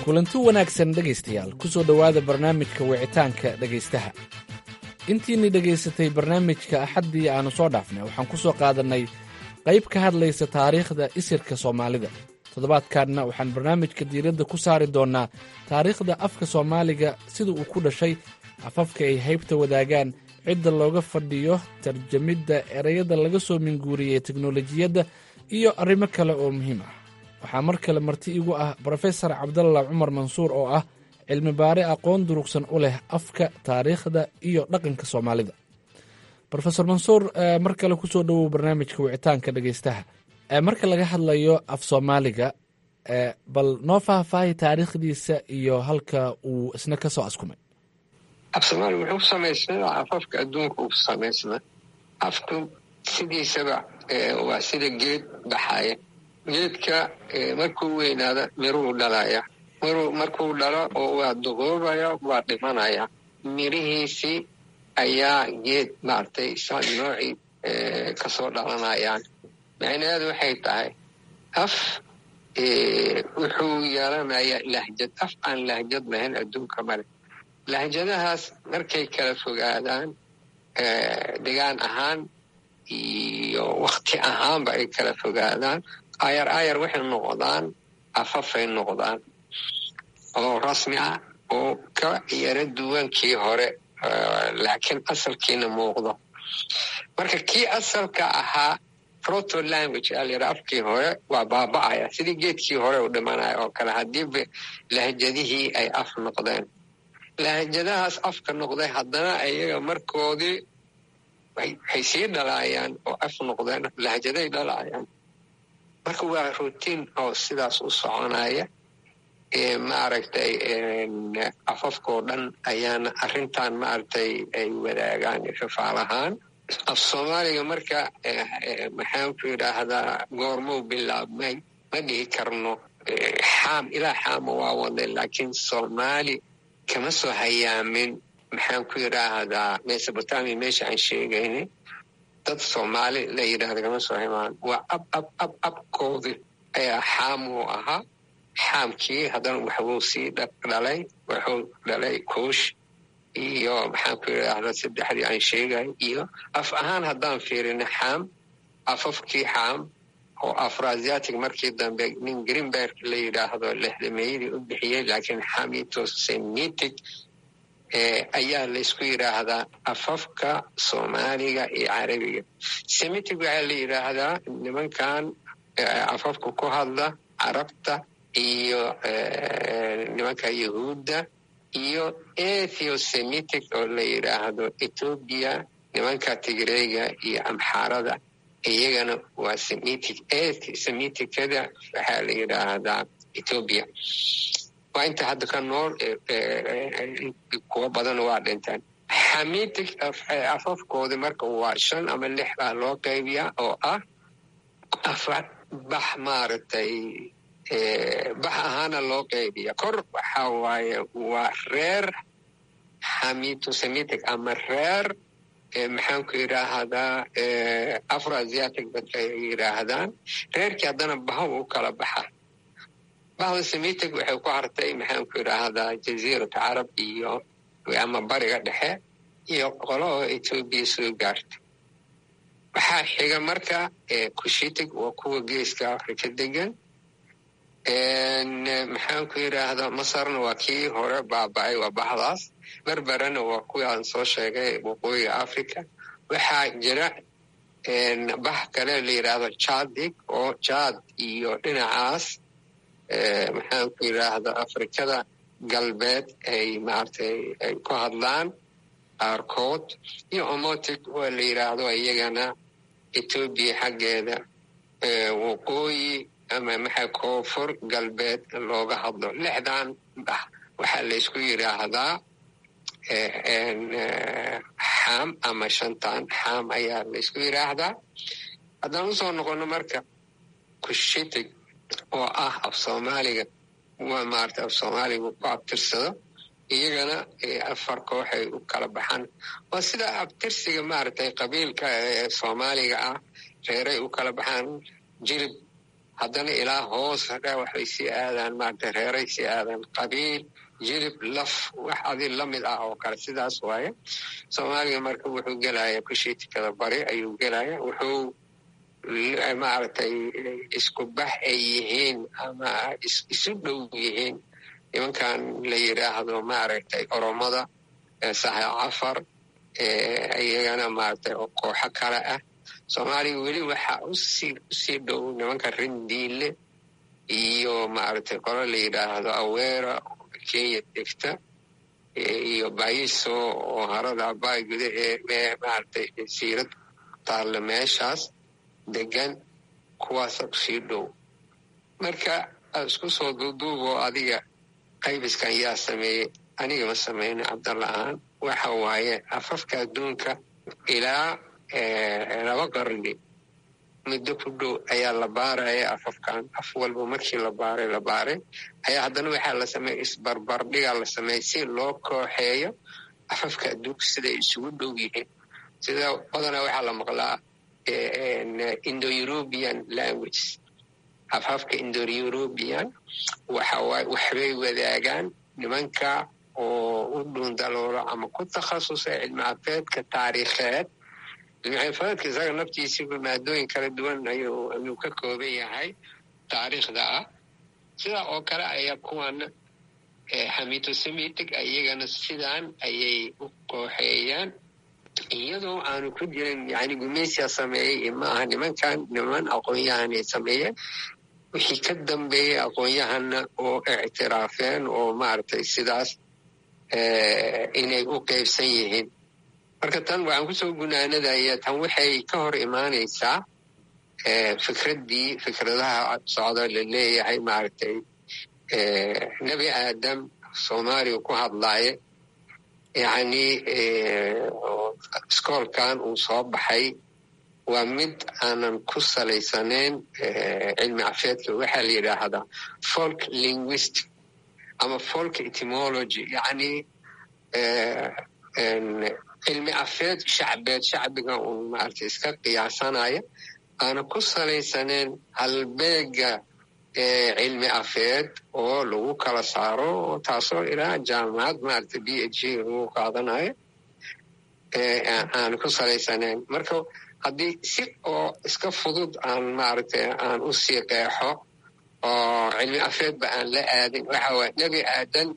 kulanti wanaagsan dhegaystayaal ku soo dhowaada barnaamijka wicitaanka dhegaystaha intiinni dhegaysatay barnaamijka axaddii aannu soo dhaafnay waxaan ku soo qaadannay qayb ka hadlaysa taariikhda isirka soomaalida toddobaadkanna waxaan barnaamijka diiradda ku saari doonnaa taariikhda afka soomaaliga sida uu ku dhashay afafka ay haybta wadaagaan cidda looga fadhiyo tarjamidda ereyada laga soo minguuriyey teknolojiyadda iyo arrimo kale oo muhiim ah waxaa mar kale marti igu ah brofesor cabdalla cumar mansuur oo ah cilmi baare aqoon durugsan u leh afka taariikhda iyo dhaqanka soomaalida rofesor mansuur mar kale kusoo dhowow barnaamijka wicitaanka dhegaystaha marka laga hadlayo af soomaaliga bal noo faahfaahi taariikhdiisa iyo halka uu isna ka soo askumay af soomaaliga wuxuu ku samaysnaa afafka adduunka uu samaysnaa afku sidiisaba waa sida geed baxaya geedka markuu weynaada miruu dhalaya markuu dhalo oo waa duquubaya waa dhimanaya mirihiisii ayaa geed maaragtay noocii kasoo dhalanayaan macnaheedu waxay tahay af wuxuu yeelanayaa lahjad af aan lahjad lahayn adduunka male lahjadahaas markay kala fogaadaan degaan ahaan iyo wakti ahaanba ay kala fogaadaan ayar ayar waxay noqdaan afafay noqdaan oo rasmi ah oo ka yaro duwankii hore laakiin asalkiina muuqdo marka kii asalka ahaa proto language aa layidhaha afkii hore waa baaba'aya sidii geedkii hore u dhimanaya oo kale haddiiba lahjadihii ay af noqdeen lahjadahaas afka noqday haddana iyaga markoodii waxay sii dhalaayaan oo af noqdeen lahjaday dhalaayaan marka waa rutiin oo sidaas u soconaya maaragtay afafkao dhan ayaana arrintan maaragtay ay wadaagaan fafaalahaan af soomaaliga marka maxaanku yidhaahdaa goormuu bilaabmay ma dhihi karno xaam ilaa xaama waa waday laakiin soomaali kama soo hayaamin maxaanku yidhaahdaa mesobotamia meesha aan sheegaynay dad soomaali la yidhahda kama soo haymaan waa ab ab ab abkoodi ayaa xaamuu ahaa xaamkii haddana waxbuu sii dhalay wuxuu dhalay kuush iyo maxaanku yidhaahda saddexdii aan sheegay iyo af ahaan haddaan fiirina xaam afafkii xaam oo afrasiatic markii dambe nin greenberg la yidhaahdo lexdameeyadii u bixiyey laakiin xamitosemitic ayaa laysku yidhaahdaa afafka soomaaliga iyo carabiga semitic waxaa la yidhaahdaa nimankan afafka ku hadla carabta iyo nimanka yahuudda iyo ethosemitic oo la yidhaahdo ethoobia nimanka tigreyga iyo amxaarada iyagana waa semitic semiticada waxaa la yidhaahdaa ethoobia waa inta hadda ka nool kuwo badan waa dhinteen xamitic afafkoodi marka waa shan ama lix baa loo qaybiyaa oo ah afar bax maaragtay bax ahaana loo qaybiya kor waxa waaye waa reer xamitosemitic ama reer maxaanku yidhaahdaa afroasiatic dadka ay yidhaahdaan reerkii haddana baha u kala baxa bahda semitic waxay ku hartay maxaanku yidhaahdaa jaziirat carab iyo ama bariga dhexe iyo qolo oo etoobiya soo gaartay waxaa xiga marka kushitic waa kuwa geeska afrika degan maxaanku yidhaahdaa masarna waa kii hore baaba-ay waa bahdaas berberana waa kuwii aan soo sheegay waqooyiga africa waxaa jira bax kale la yidhaahdo jadig oo jad iyo dhinacaas maxaanku yidhaahda afrikada galbeed ay maaragtay ay ku hadlaan qaarkood iyo omotic waa la yidhaahdo iyagana etoobiya xaggeeda waqooyi ama maxaa koonfur galbeed looga hadlo lixdan bax waxaa laysku yidhaahdaa xaam ama shantan xaam ayaa laysku yidhaahdaa haddaan usoo noqono marka kushitig oo ah af soomaaliga waa maarata af soomaaliga ku abtirsado iyagana afar kooxay u kala baxaan waa sida abtirsiga maaragtay qabiilka ee soomaaliga ah reeray u kala baxaan jilib haddana ilaa hoos hadha waxbay sii aadaan maarata reeray sii aadaan qabiil jilib laf wax adi lamid ah oo kale sidaas waaye soomaaliga marka wuxuu gelaya kushiitikada bari ayuu gelaya wuxuu maaragtay isku bax ay yihiin ama isu dhow yihiin nimankan la yidhaahdo maaragtay oromada saha cafar iyagana maaragtay oo kooxo kale ah soomaaliya weli waxaa usii usii dhow nimanka rindiile iyo maaragtay qolo la yidhaahdo aweera oo kenya degta iyo bayiso oo harada abaay gudahee maaragtay siirad taalla meeshaas degan kuwaasa usii dhow marka isku soo duuduuboo adiga qaybiskan yaa sameeyey aniga ma sameyna cabdalla ahaan waxa waaye afafka adduunka ilaa laba qarni muddo ku dhow ayaa la baaraya afafkan af walba markii la baaray la baaray ayaa haddana waxaa la sameeya isbarbardhigaa la sameeyey si loo kooxeeyo afafka adduunka siday isugu dhow yihiin sida badanaa waxaa la maqlaa indo european language afafka indo european waxawaaye waxbay wadaagaan nimanka oo u dhuundaloolo ama ku takhasusay cilmi afeedka taariikheed cilmi afeedka isaga naftiisiba maadooyin kala duwan ayuu ka kooban yahay taariikhda ah sidaa oo kale ayaa kuwana hamitosemitic iyagana sidaan ayay u kooxeeyaan iyadoo aanu ku jirin yani gumaysiya sameeyey maaha nimankan niman aqoon-yahanay sameeyeen wixii ka dambeeyey aqoon-yahanna oo ictiraafeen oo maaragtay sidaas inay u qeybsan yihiin marka tan waxaan kusoo gunaanadaya tan waxay ka hor imaanaysaa fikraddii fikradaha socda la leeyahay maaragtay nebi aadam soomaaliya ku hadlaaye yacni iskoolkan uu soo baxay waa mid aanan ku salaysanayn cilmi cafeedka waxaa la yidhaahdaa folk linguistic ama folk etymology yacni cilmi afeed shacbeed shacbiga uun maaragtay iska qiyaasanaya aana ku salaysanayn halbeega cilmi afeed oo lagu kala saaro taasoo ilaa jaamacad maaragtay b h g lagu qaadanayo aan ku salaysanayn marka haddii si oo iska fudud aan maaragtay aan u sii qeexo oo cilmi afeedba aan la aadin waxa waye nebi aadan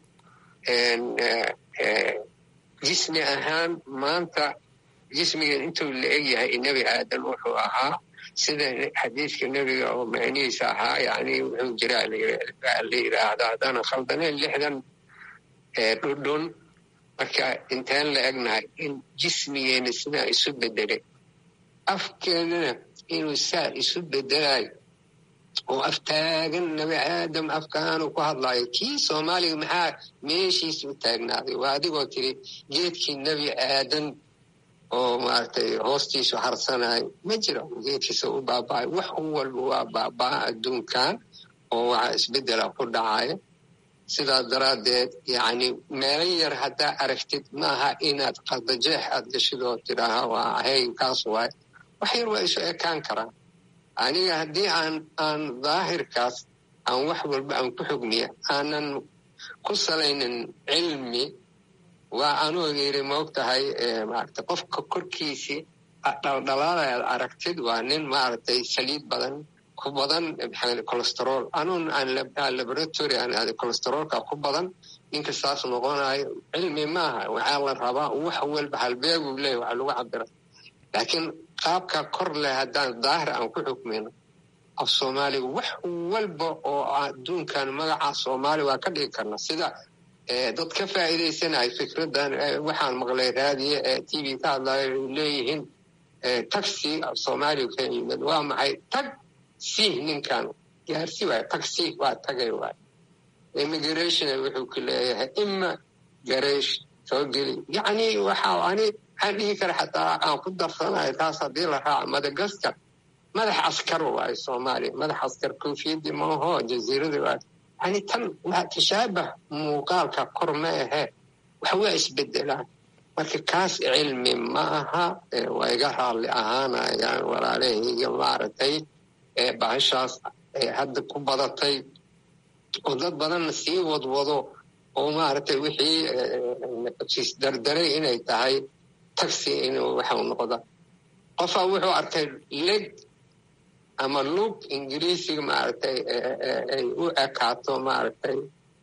jismi ahaan maanta jismigan intuu la eg yahay nebi aadan wuxuu ahaa sida xadiiska nebiga oo macnihiisa ahaa yani wuxuu jiraa la yidhaahda haddaanan khaldaneen lixdan dhudhun marka intaan la egnahay in jismigeena sidaa isu bedelay afkeenana inuu saa isu bedelayo oo aftaagan nebi aadam afkaanu ku hadlayo kii soomaaliga maxaa meeshiisa u taagnaaday waa adigoo tiri geedkii nebi aadan oo maaragtay hoostiisu harsanayo ma jiro geedkiisa u baaba'ay wax walba waa baabaa adduunkan oo waxa isbedela ku dhacaya sidaa daraaddeed yacni meelo yar haddaa aragtid maaha inaad qardajeex aad gashid oo tidhaaha waa hey kaas waay wax yar waa isu ekaan karaan aniga haddii aan aan daahirkaas aan wax walba aan ku xugmiya aanan ku salaynin cilmi waa anuu yiri maog tahay maaragtay qofka korkiisii dhaldhalaalaad aragtid waa nin maaragtay saliid badan ku badan maxaa colesterol anuun aan laboratory aan aaday colesterolka ku badan ninka saas noqonayo cilmi maaha waxaa la rabaa wax walba halbeeguu leeyahy waxa lagu cabira laakiin qaabka kor leh haddaan daahir aan ku xukmino af soomaaliga wax walba oo adduunkan magaca soomaaliya waa ka dhigi karna sida dad ka faa'iidaysanayo fikraddan waxaan maqlay raadiye ee t v ka hadlayo ay leeyihiin taxi af soomaaliya ka yimid waa maxay tag sih ninkan gaarsi waay taxi waa tagay waay immigration wuxuu ku leeyahay ima gareesh soo geli yacni waxa ani waxaan dhihi kara xataa aan ku darsanayo taas haddii la raaco madagaskar madax askar waayo soomaaliya madax askar koofiyadii maaho jaziiradii waayo yani tan waa tashaabah muuqaalka kor ma ahe wax waa isbedelaan marka kaas cilmi ma aha waa iga raalli ahaanayaan walaalahayga maaragtay bahashaas hadda ku badatay oo dad badanna sii wadwado oo maaragtay wixii dardaray inay tahay taxi inuu waxau noqda qofaa wuxuu arkay leg ama lug ingiriisiga maaragtay ay u ekaato maaragtay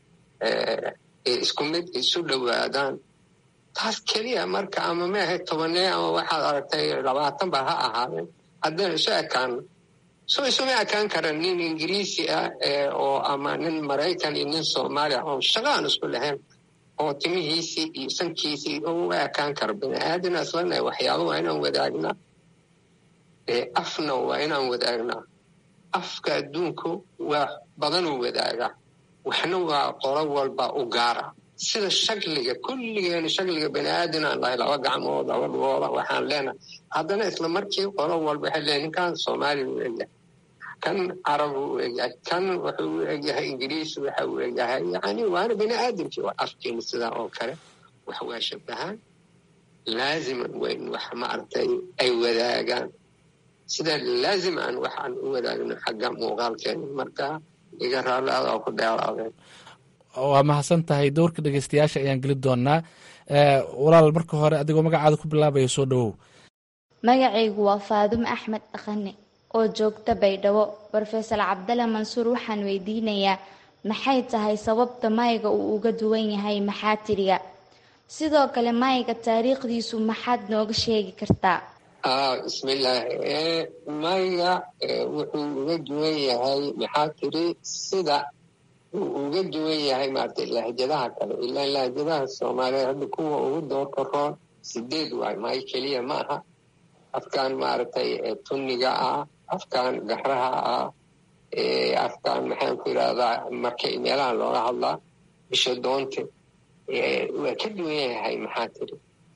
isku mid isu dhowaadaan taas keliya marka ama maahay tobanee ama waxaad aragtay labaatan ba ha ahaadeen haddaynu isu ekaano so isuma ekaan kara nin ingiriisi ah oo ama nin maraykan iyo nin soomaaliya oo shaqa aan isku lahayn oo timihiisii iyo sankiisii u ekaan kara bini aadana islana waxyaaba waa inaan wadaagnaa afna waa inaan wadaagnaa afka adduunku waa badanuu wadaagaa waxna waa qolo walba u gaara sida shakliga kulligeena shakliga bani aadan aan lahay laba gacmood laba dhugooda waxaan leenahay haddana isla markii qolo walba waxay leeyahay ninkan soomaaliya u egyahay kan carab u egyahay kan wuxuu u egyahay ingiriis waxa uu egyahay yani waana bani aadamkii waa afkeena sidaa oo kale wax waa shabahaan laaziman weyn wax maaragtay ay wadaagaan sida laazim aan waxaan u wadaagno xagga muuqaalkeena marka iga raalaada oo ku dheeraadeen waa mahadsan tahay dowrka dhegeystayaasha ayaan geli doonaa walaal marka hore adigoo magacaada ku bilaabaya soo dhowow magacaygu waa faadumo axmed dhaqane oo joogta baydhabo rofesor cabdalla mansuur waxaan weydiinayaa maxay tahay sababta mayga uu uga duwan yahay maxaatiriga sidoo kale mayga taariikhdiisu maxaad nooga sheegi kartaa bismillaahi mayga wuxuu uga duwan yahay maxaa tiri sida uu uga duwan yahay maaragtay lahjadaha kale ilaa lahjadaha soomaaliyeed hadda kuwa ugu doorka roon sideed waay may keliya ma aha afkaan maaragtay tunniga ah afkaan gaxraha ah afkaan maxaan ku yidhahdaa marka meelaha looga hadlaa bisha doonte waa ka duwan yahay maxaa tiri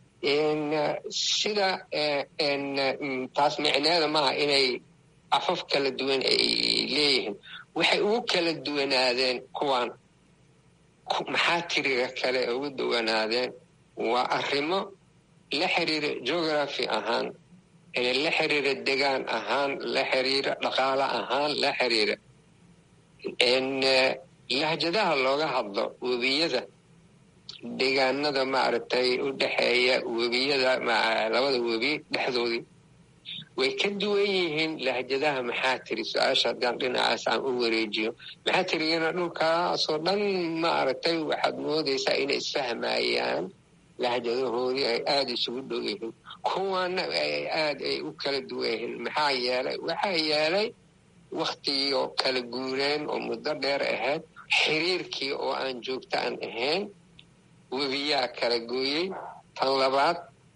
sida taas micneeda maaha inay afaf kala duwan ay leeyihiin waxay ugu kala duwanaadeen kuwan maxaa tiriga kale ugu duwanaadeen waa arrimo la xiriira geography ahaan la xiriira degaan ahaan la xiriira dhaqaale ahaan la xiriira lahjadaha looga hadlo webiyada deegaanada maaragtay u dhexeeya webiyada labada webi dhexdoodii way ka duwan yihiin lahjadaha maxaa tiri su-aasha haddaan dhinacaas aan u wareejiyo maxaa tirigana dhulkaasoo dhan maaragtay waxaad moodaysaa inay isfahmayaan lahjadahoodii ay aada isugu dhow yihiin kuwana aad ay u kala duwan yihiin maxaa yeelay waxaa yeelay waktigii oo kala guureen oo muddo dheer ahayd xiriirkii oo aan joogto aan ahayn webiyaa kala gooyey tan labaad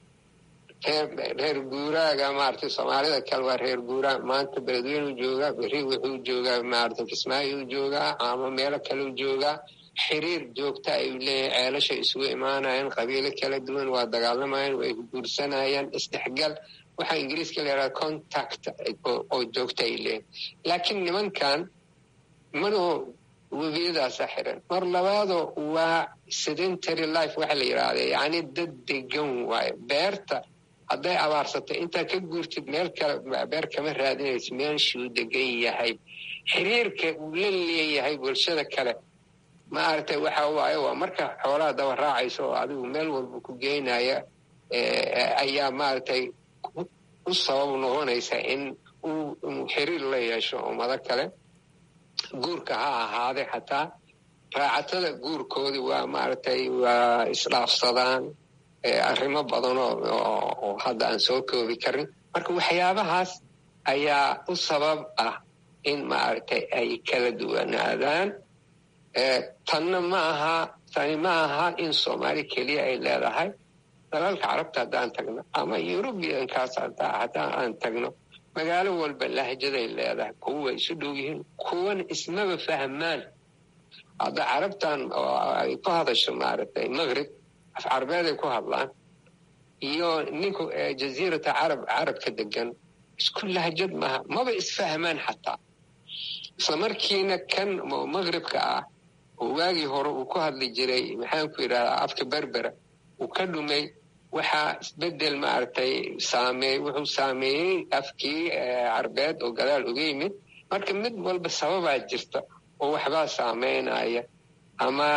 reer guuraaga maaragtay soomaalida kale waa reer guuraag maanta beledweynuu joogaa beri wuxuu joogaa maaragtay kismaayuu joogaa ama meelo kaleu joogaa xiriir joogta ayuu leeyahay ceelashay isugu imaanayaan qabiilo kala duwan waa dagaalamayaan way guursanayaan isdhexgal waxaa ingiriiska la yidhaha contact oo joogta ay leeyihin laakiin nimankan manoo webiyadaasa xiran mar labaadoo waa sedentary life waxa la yidhaahda yacni dad degan waayo beerta hadday abaarsatay intaa ka guurtid meel kale beer kama raadinaysa meeshuu degan yahay xiriirka uu la leeyahay bulshada kale maaragtay waxa waaye waa marka xoolaha daba raacayso oo adigu meel walba ku geynaya ayaa maaragtay u sabab noqonaysa in uu xiriir la yeesho ummado kale guurka ha ahaaday xataa raacatada guurkoodii waa maaragtay waa isdhaafsadaan arrimo badan oo hadda aan soo koobi karin marka waxyaabahaas ayaa u sabab ah in maaragtay ay kala duwanaadaan tanna ma aha tani ma aha in soomaali keliya ay leedahay dalalka carabta haddaan tagno ama yurubiyankaas haddaan aan tagno magaalo walba lahjaday leedahay kuwa way isu dhow yihiin kuwana ismaba fahmaan hadda carabtan oo ay ku hadasho maaragtay maqrib af carabeeday ku hadlaan iyo ninku jaziirata carab carabka degan isku lahjad maaha maba isfahmaan xataa isla markiina kan maqribka ah oo waagii hore uu ku hadli jiray maxaan ku yidhahdaa afka berbera uu ka dhumay waxaa isbedel maaragtay saameey wuxuu saameeyey afkii carbeed oo gadaal uga yimid marka mid walba sababaa jirta oo waxbaa saameynaya ama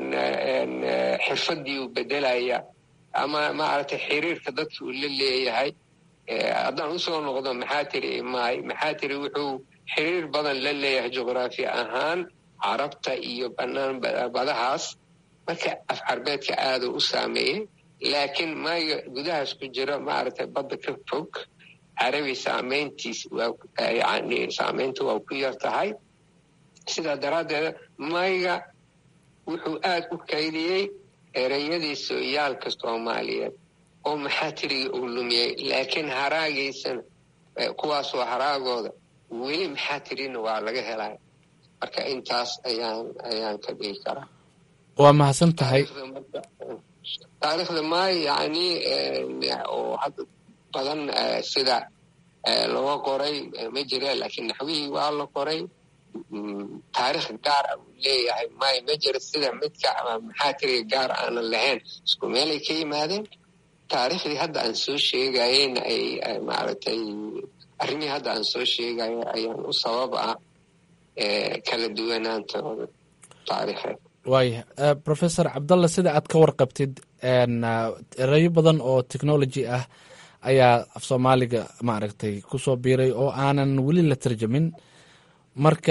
xirfadii uu bedelaya ama maaragtay xiriirka dadka uu la leeyahay haddaan usoo noqdo maxaa tiri maay maxaa tiri wuxuu xiriir badan la leeyahay juqraafi ahaan carabta iyo bannaan badahaas marka af carbeedka aaduu u saameeyey laakiin maaga gudahaas ku jira maaragtay badda ka fog carabi saameyntiis yani saameyntu waa ku yar tahay sidaa daraaddeed mayga wuxuu aad u kaydiyey ereyadii sooyaalka soomaaliyeed oo maxaa tiriga uu lumiyey laakiin haraagiisana kuwaasoo haraagooda weli maxaa tirina waa laga helaya marka intaas ayaan ayaan ka dhigi karaa waa mahadsan tahay taariikhda maay yani oo hadda badan sida looga qoray ma jira laakiin naxwihii waa la qoray taarikh gaar ah uu leeyahay may ma jira sida midka ama maxaa tiriga gaar aanan lahayn isku meelay ka yimaadeen taariikhdii hadda aan soo sheegayeyna ay maaragtay arrimihii hadda aan soo sheegayo ayaan u sabab ah kala duwanaantooda taariikheed waaya professor cabdalla sida aad ka warqabtid erayo badan oo technology ah ayaa af soomaaliga maaragtay kusoo biiray oo aanan weli la tarjamin marka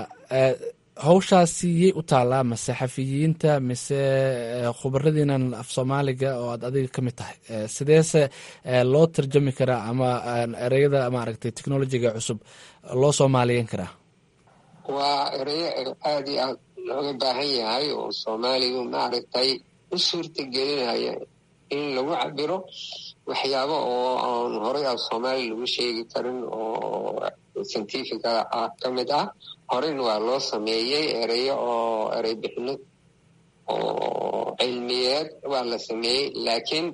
hawshaasi yay u taallaa mase xafiyiinta mise khubaradiinan af soomaaliga oo aad adiga ka mid tahay sideese loo tarjami karaa ama ereyada maaragtay technolojiga cusub loo soomaaliyeyn karaa waa ereyo aada iyo aad looga baahan yahay oo soomaaligu maaragtay u suurta gelinaya in lagu cabiro waxyaabo oo aan horay af soomaaliya lagu sheegi karin oo scientifica ah ka mid ah horeyna waa loo sameeyey ereyo oo erey bixinad oo cilmiyeed waa la sameeyey laakiin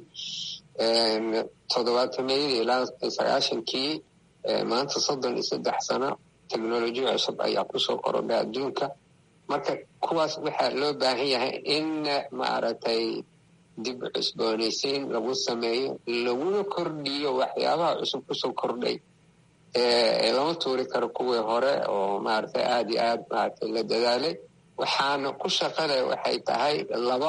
toddobaatameyadii ilaa sagaashankii maanta soddon iyo saddex sano technolojiya cusub ayaa kusoo korodhay adduunka marka kuwaas waxaa loo baahan yahay in maaragtay dib cusboonaysiin lagu sameeyo laguna kordhiyo waxyaabaha cusub kusoo kordhay lama tuuri karo kuwii hore oo maaragtay aad iyo aad maaragtay la dadaalay waxaana ku shaqada waxay tahay laba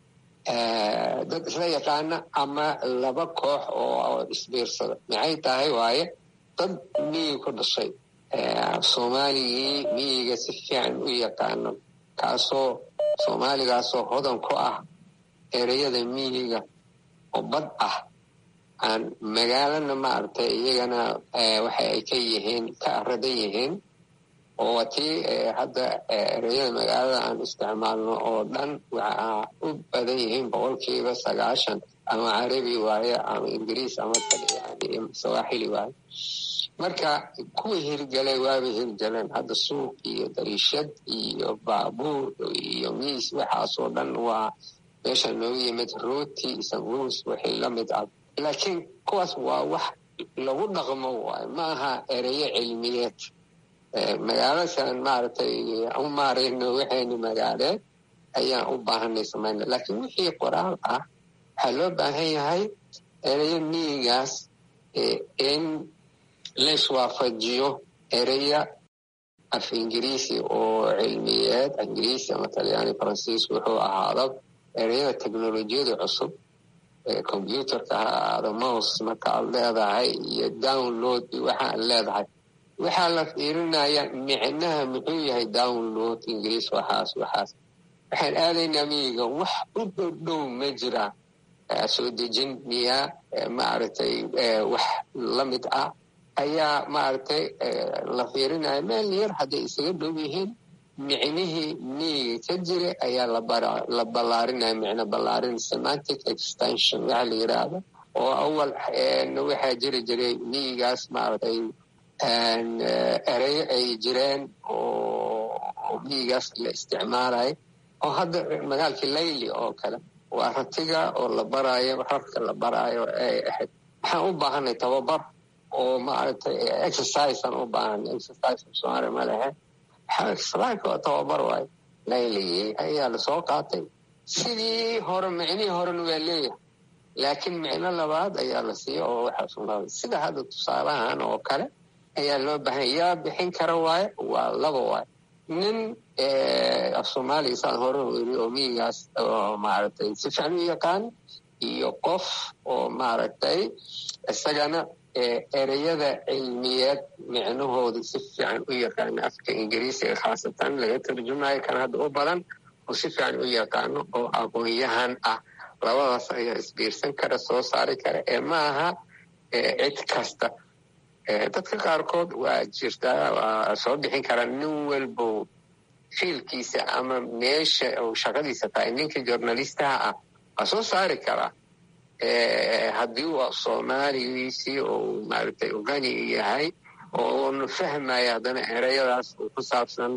dad isla yaqaana ama laba koox oo isbiirsada maxay tahay waaye dad miyiga ku dhashay soomaaligii miyiga si fiican u yaqaano kaasoo soomaaligaasoo hodan ku ah ereyada miyiga oo bad ah aan magaalana maaragtay iyagana waxa ay ka yihiin ka aradan yihiin oo waa tii hadda ereyada magaalada aan isticmaalno oo dhan waxaa u badan yihiin boqolkiiba sagaashan ama carabi waaye ama ingiriis ama yani sawaaxili waaye marka kuwa hirgelay waaba hirgeleen hadda suuq iyo dariishad iyo baabuur iyo miis waxaasoo dhan waa meesha noogu yimid rooti sanguus wixii la mid ah laakiin kuwaas waa wax lagu dhaqmo waayo ma aha ereyo cilmiyeed magaalasan maaragtay u maarayno waxaynu magaaleed ayaan u baahanay samayna laakiin wixii qoraal ah waxaa loo baahan yahay ereyo miyigaas in laiswaafajiyo ereya af ingiriisi oo cilmiyeed ingiriisi ama talyaani faransiis wuxuu ahaado ereyada teknolojiyada cusub combyuterka ha ahaado mouse marka aad leedahay iyo download waxa aad leedahay waxaa la fiirinaya micnaha muxuu yahay download ingiriis waxaas waxaas waxaan aadaynaa miyiga wax u dhowdhow ma jira soo dejin miyaa maaragtay wax la mid ah ayaa maaragtay la fiirinaya meel yar hadday isaga dhow yihiin micnihii miyiga ka jira ayaa la ballaarinaya micno ballaarin semantic extension waxa la yidhaahdo oo awal waxaa jiri jiray miyigaas maaragtay ereyo ay jireen oo miyigaas la isticmaalayo oo hadda magaalkii layli oo kale waa ratiga oo la baraayo rarka la baraayo ay ahayd waxaan u baahanay tababar oo maaragtay exercise aan u baahanay exercise soomaaliya ma lehe exercise oo tababar waayo layligii ayaa lasoo qaatay sidii hore micnihii horena waa leeyahay laakiin micno labaad ayaa la siiya oo waxaa sugnaaday sida hadda tusaalahan oo kale ayaa loo baahanya yaa bixin kara waaye waa laba waaye nin af soomaaliya saan hore weri oo miyigaas oo maaragtay si fiican u yaqaan iyo qof oo maaragtay isagana ereyada cilmiyeed micnahooda si fiican u yaqaano afka ingiriisiga khaasatan laga tarjumayo kan hadda u badan oo si fiican u yaqaano oo aqoon-yahan ah labadaas ayaa isbiirsan kara soo saari kara ee ma aha cid kasta dadka qaarkood waa jirtaa waa soo bixin karaa nin walbo fiilkiisa ama meesha uu shaqadiisa tahay ninka journalistaha ah waa soo saari karaa haddii uu soomaaligiisii uu maaragtay ugani yahay oo uuna fahmaya haddana ereyadaas uu ku saabsan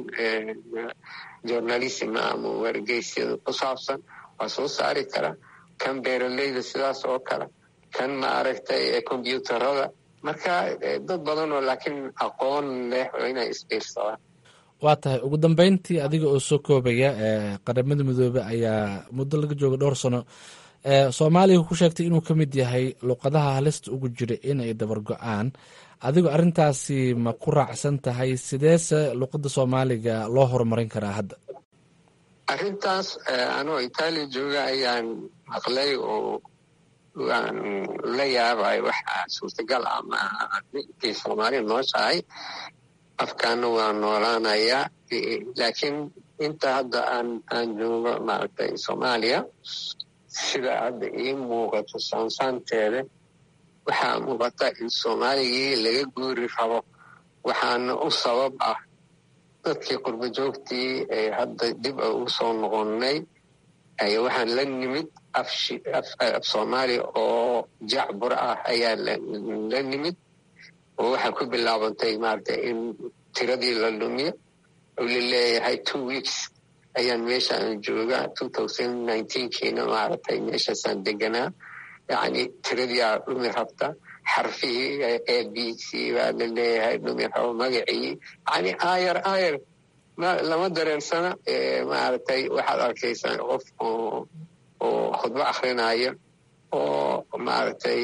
journalism ama wargeysyada ku saabsan waa soo saari karaa kan beeraleyda sidaas oo kale kan maaragtay combyuutarada marka dad badan oo laakiin aqoon leh oo inay isbiirsadaan waa tahay ugu dambeyntii adiga oo soo koobaya qaramada midoobe ayaa muddo laga jooga dhowr sano soomaaliya ku sheegtay inuu ka mid yahay luqadaha halista ugu jira inay dabar go-aan adigo arrintaasi ma ku raacsan tahay sideese luqadda soomaaliga loo horumarin karaa hadda arrintaas anoo itaaliya jooga ayaan maqlay oo waan la yaabay waxa suurtagal ah maaha ninkii soomaaliya nooshahay afkaana waa noolaanayaa laakiin inta hadda aan aan joogo maaragtay soomaaliya sida hadda ii muuqato saansaanteeda waxaa muuqata in soomaaligii laga guuri rabo waxaana u sabab ah dadkii qurbo joogtii ee hadda dib a u soo noqonnay ayaa waxaan la nimid af soomaaliya oo jacbur ah ayaa la nimid oo waxaa ku bilaabantay maaragtay in tiradii la lumiyo oo la leeyahay two weeks ayaan meeshaan joogaa two thousand nineteenkiina maaragtay meeshaasaan deganaa yacni tiradii aa dhumi rabta xarfihii a b c baa la leeyahay dhumi rabo magacii yacni aayar aayar lama dareensana maaragtay waxaad arkaysaa qof oo oo khudbo akrinaya oo maaragtay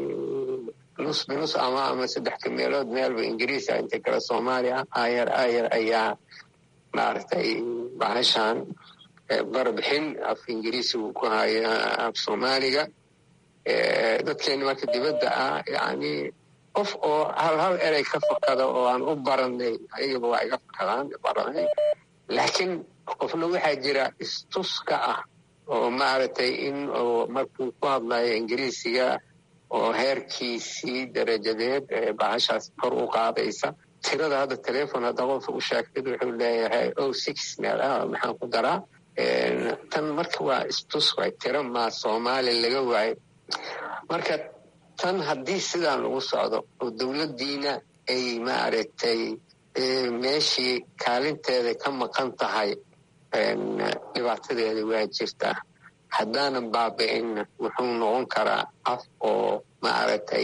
nus binus ama ama saddex ka meelood meelba ingiriisa inta kale soomaaliya aayar aayar ayaa maaragtay bahashan barbixin af ingiriisi uu ku haya af soomaaliga dadkeena marka dibadda ah yani qof oo hal hal erey ka fakada oo aan u baranay ayagaba waa iga fakadaan baranay laakiin qofna waxaa jira istuska ah oo maaragtay in markuu ku hadlayo ingiriisiga oo heerkiisii darajadeed bahashaas kor u qaadaysa tirada hadda telefon hadda qofka u sheegtid wuxuu leeyahay o six meel ah maxaan ku daraa tan marka waa istus waay tiro maa soomaali laga waayo marka tan haddii sidaan lagu socdo oo dowladdiina ay maaragtay meeshii kaalinteeda ka maqan tahay dhibaatadeeda waa jirtaa haddaanan baabi'inna wuxuu noqon karaa af oo maaragtay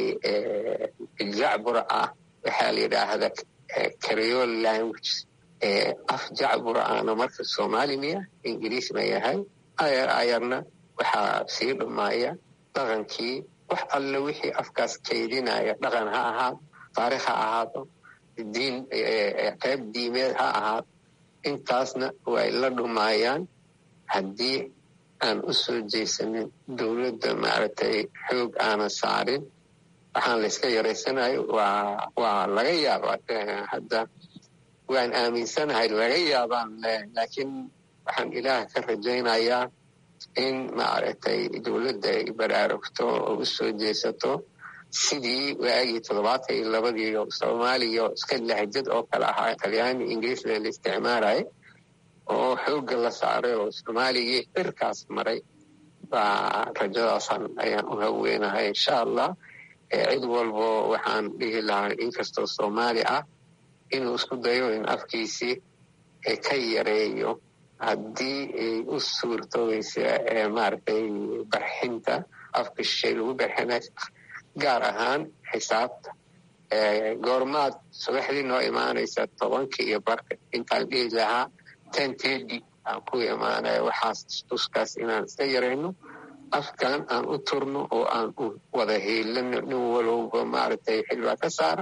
jacbur ah waxaa la yidhaahda creole language af jacbur ahna marka soomaali miya ingiriis ma yahay ayar ayarna waxaa sii dhumaaya dhaqankii wax alle wixii afkaas kaydinaya dhaqan ha ahaado taarikh ha ahaado diin qayb diimeed ha ahaado intaasna way la dhumaayaan haddii aan u soo jeysanin dowladda maaragtay xoog aanan saarin waxaan la iska yaraysanayo waa waa laga yaabaa hadda waan aaminsanahay laga yaabaan laakiin waxaan ilaah ka rajaynayaa in maaragtay dowladda ay baraarugto oo u soo jeesato sidii waagii toddobaatan iyo labadii soomaaliya iska lahjad oo kale ahaa talyaani ingiriisna la isticmaalaya oo xoogga la saaray oo soomaaligii xirkaas maray baa rajadaasan ayaan u haweenahay insha allah cid walbo waxaan dhihi lahaa inkastoo soomaali ah inuu isku dayo in afkiisii ka yareeyo haddii ay u suurtoobaysa maaragtay barxinta afka shishay lagu barxinay gaar ahaan xisaabta goormaad subaxdii noo imaanaysa tobanka iyo barka intaan dhihi lahaa ten tedi aan ku imaanaya waxaas tuskaas inaan iska yarayno afkan aan u turno oo aan u wada hiilano nin walowba maaragtay xilbaa ka saaran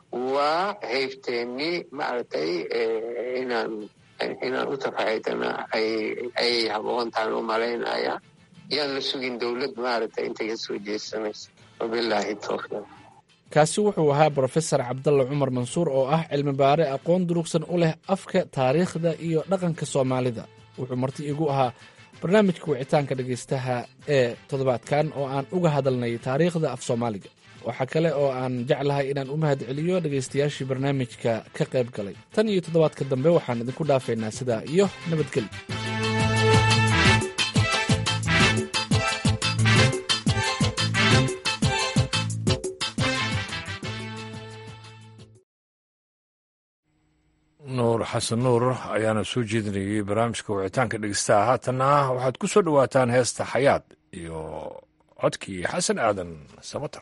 waa haybteennii maaragtay inaan inaan u tafaxaydana ay haboon tahan u malaynaya yaan la sugin dowlad maaragtay intay ka soo jeesanaysa wabilaahi towfiiq kaasi wuxuu ahaa brofesor cabdalla cumar mansuur oo ah cilmi baare aqoon durugsan u leh afka taariikhda iyo dhaqanka soomaalida wuxuu marti igu ahaa barnaamijka wicitaanka dhegaystaha ee toddobaadkan oo aan uga hadalnay taariikhda af soomaaliga waxaa kale oo aan jeclahay inaan u mahad celiyo dhegaystayaashii barnaamijka ka qayb galay tan iyo toddobaadka dambe waxaan idinku dhaafaynaa sidaa iyo nabadgelyo nuur xasan nuur ayaana soo jeedinayay barnaamijka wicitaanka dhegeystaha haatanna waxaad ku soo dhowaataan heesta xayaad iyo codkii xasan aadan samatar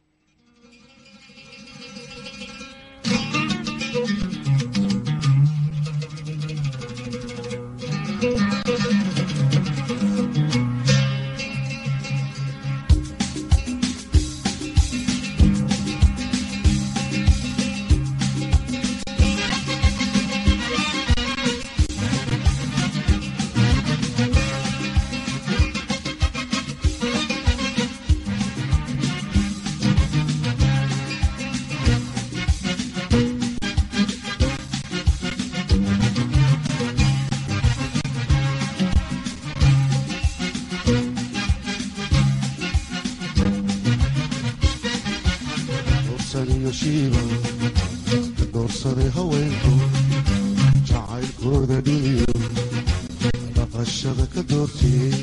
doorsaday haweenku jacaylkooda dhiniyo dhaqashada ka doortiyey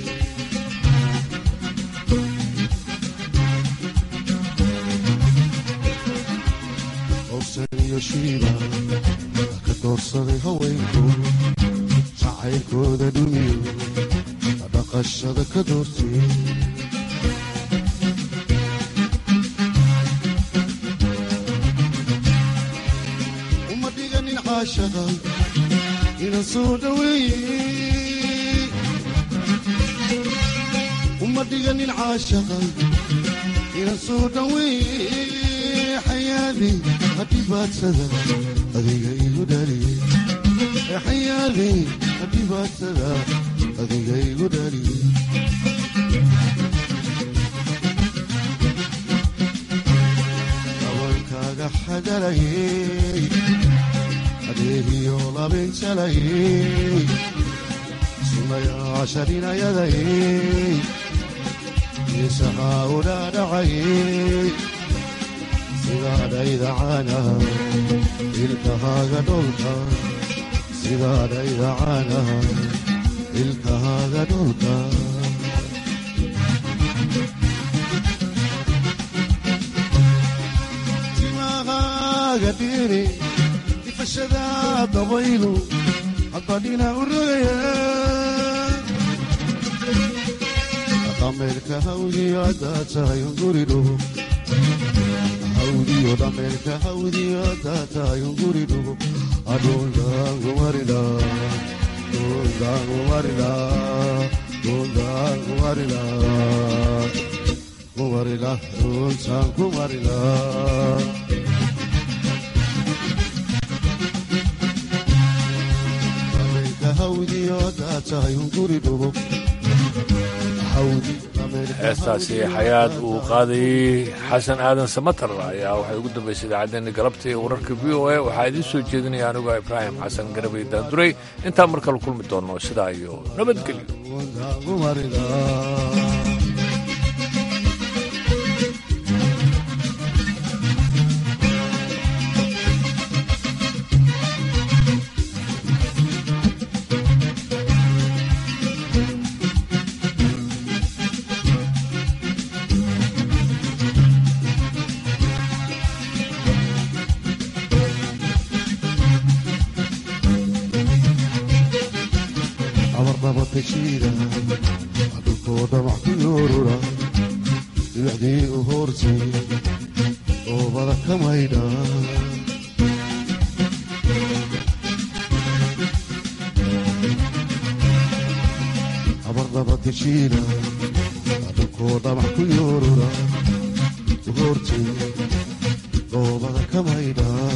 owsaniyo shiiba ka doorsaday haweenku jacaylkooda dhiniyo dhaqashada ka doortiyey inan soo dhaweeye uma dhiganin caashaqa inan soo dhaweeye xayaadey hadhibaadsada adiga igu dhaliye xayaadey hadhibaadsada adiga igu dhaliye dabankaaga xadalayey adeegiyo labinjalayey sunayaasharinayadayey isahaa udhaadhacayey sidaadhaydacana ilkahaaga dholka sidaadhaydacana ilkahaaga dholka timahaaga dhiri ifashada dabaylu hadbadhina u rogaya dhameerka hawdiyo haddaad tahay unguridhugo hawdiyo dhameerka hawdiyo haddaad tahay unguridhugo adhundaangumarida dhundaangumarida dhundaangumarida kumarila dhuntaan kumarila heestaasi xayaad uu qaadayey xasan aadan samatar ayaa waxay ugu dambaysay idaacaddeenna galabta ee wararka v o a waxaa idiin soo jeedinaya anigoo ibraahim xasan garabay daanduray intaan mar kale kulmi doonno sidaa iyo nabadgelyo dhulkoo dhamac ku yoorura dhibacdii u hoortay oobada ka maydha abardaba teshiina dhulkoo dhamac ku yoorura u hoortay oobada ka maydhaa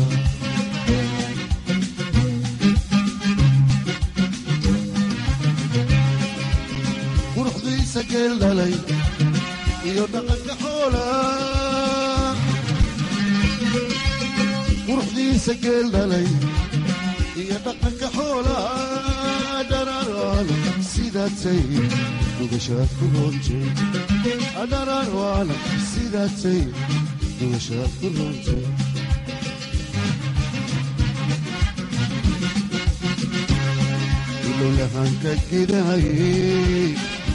quruxdiisa geel dhalay iyo dhaqanka xoola quruxdiisa geel dhalay iyo dhaqanka xoola dhararwaala sidaatay dugashaad ku roontay dhararwaala sidaatay dugashaad ku roontay ilolahanka gidahayey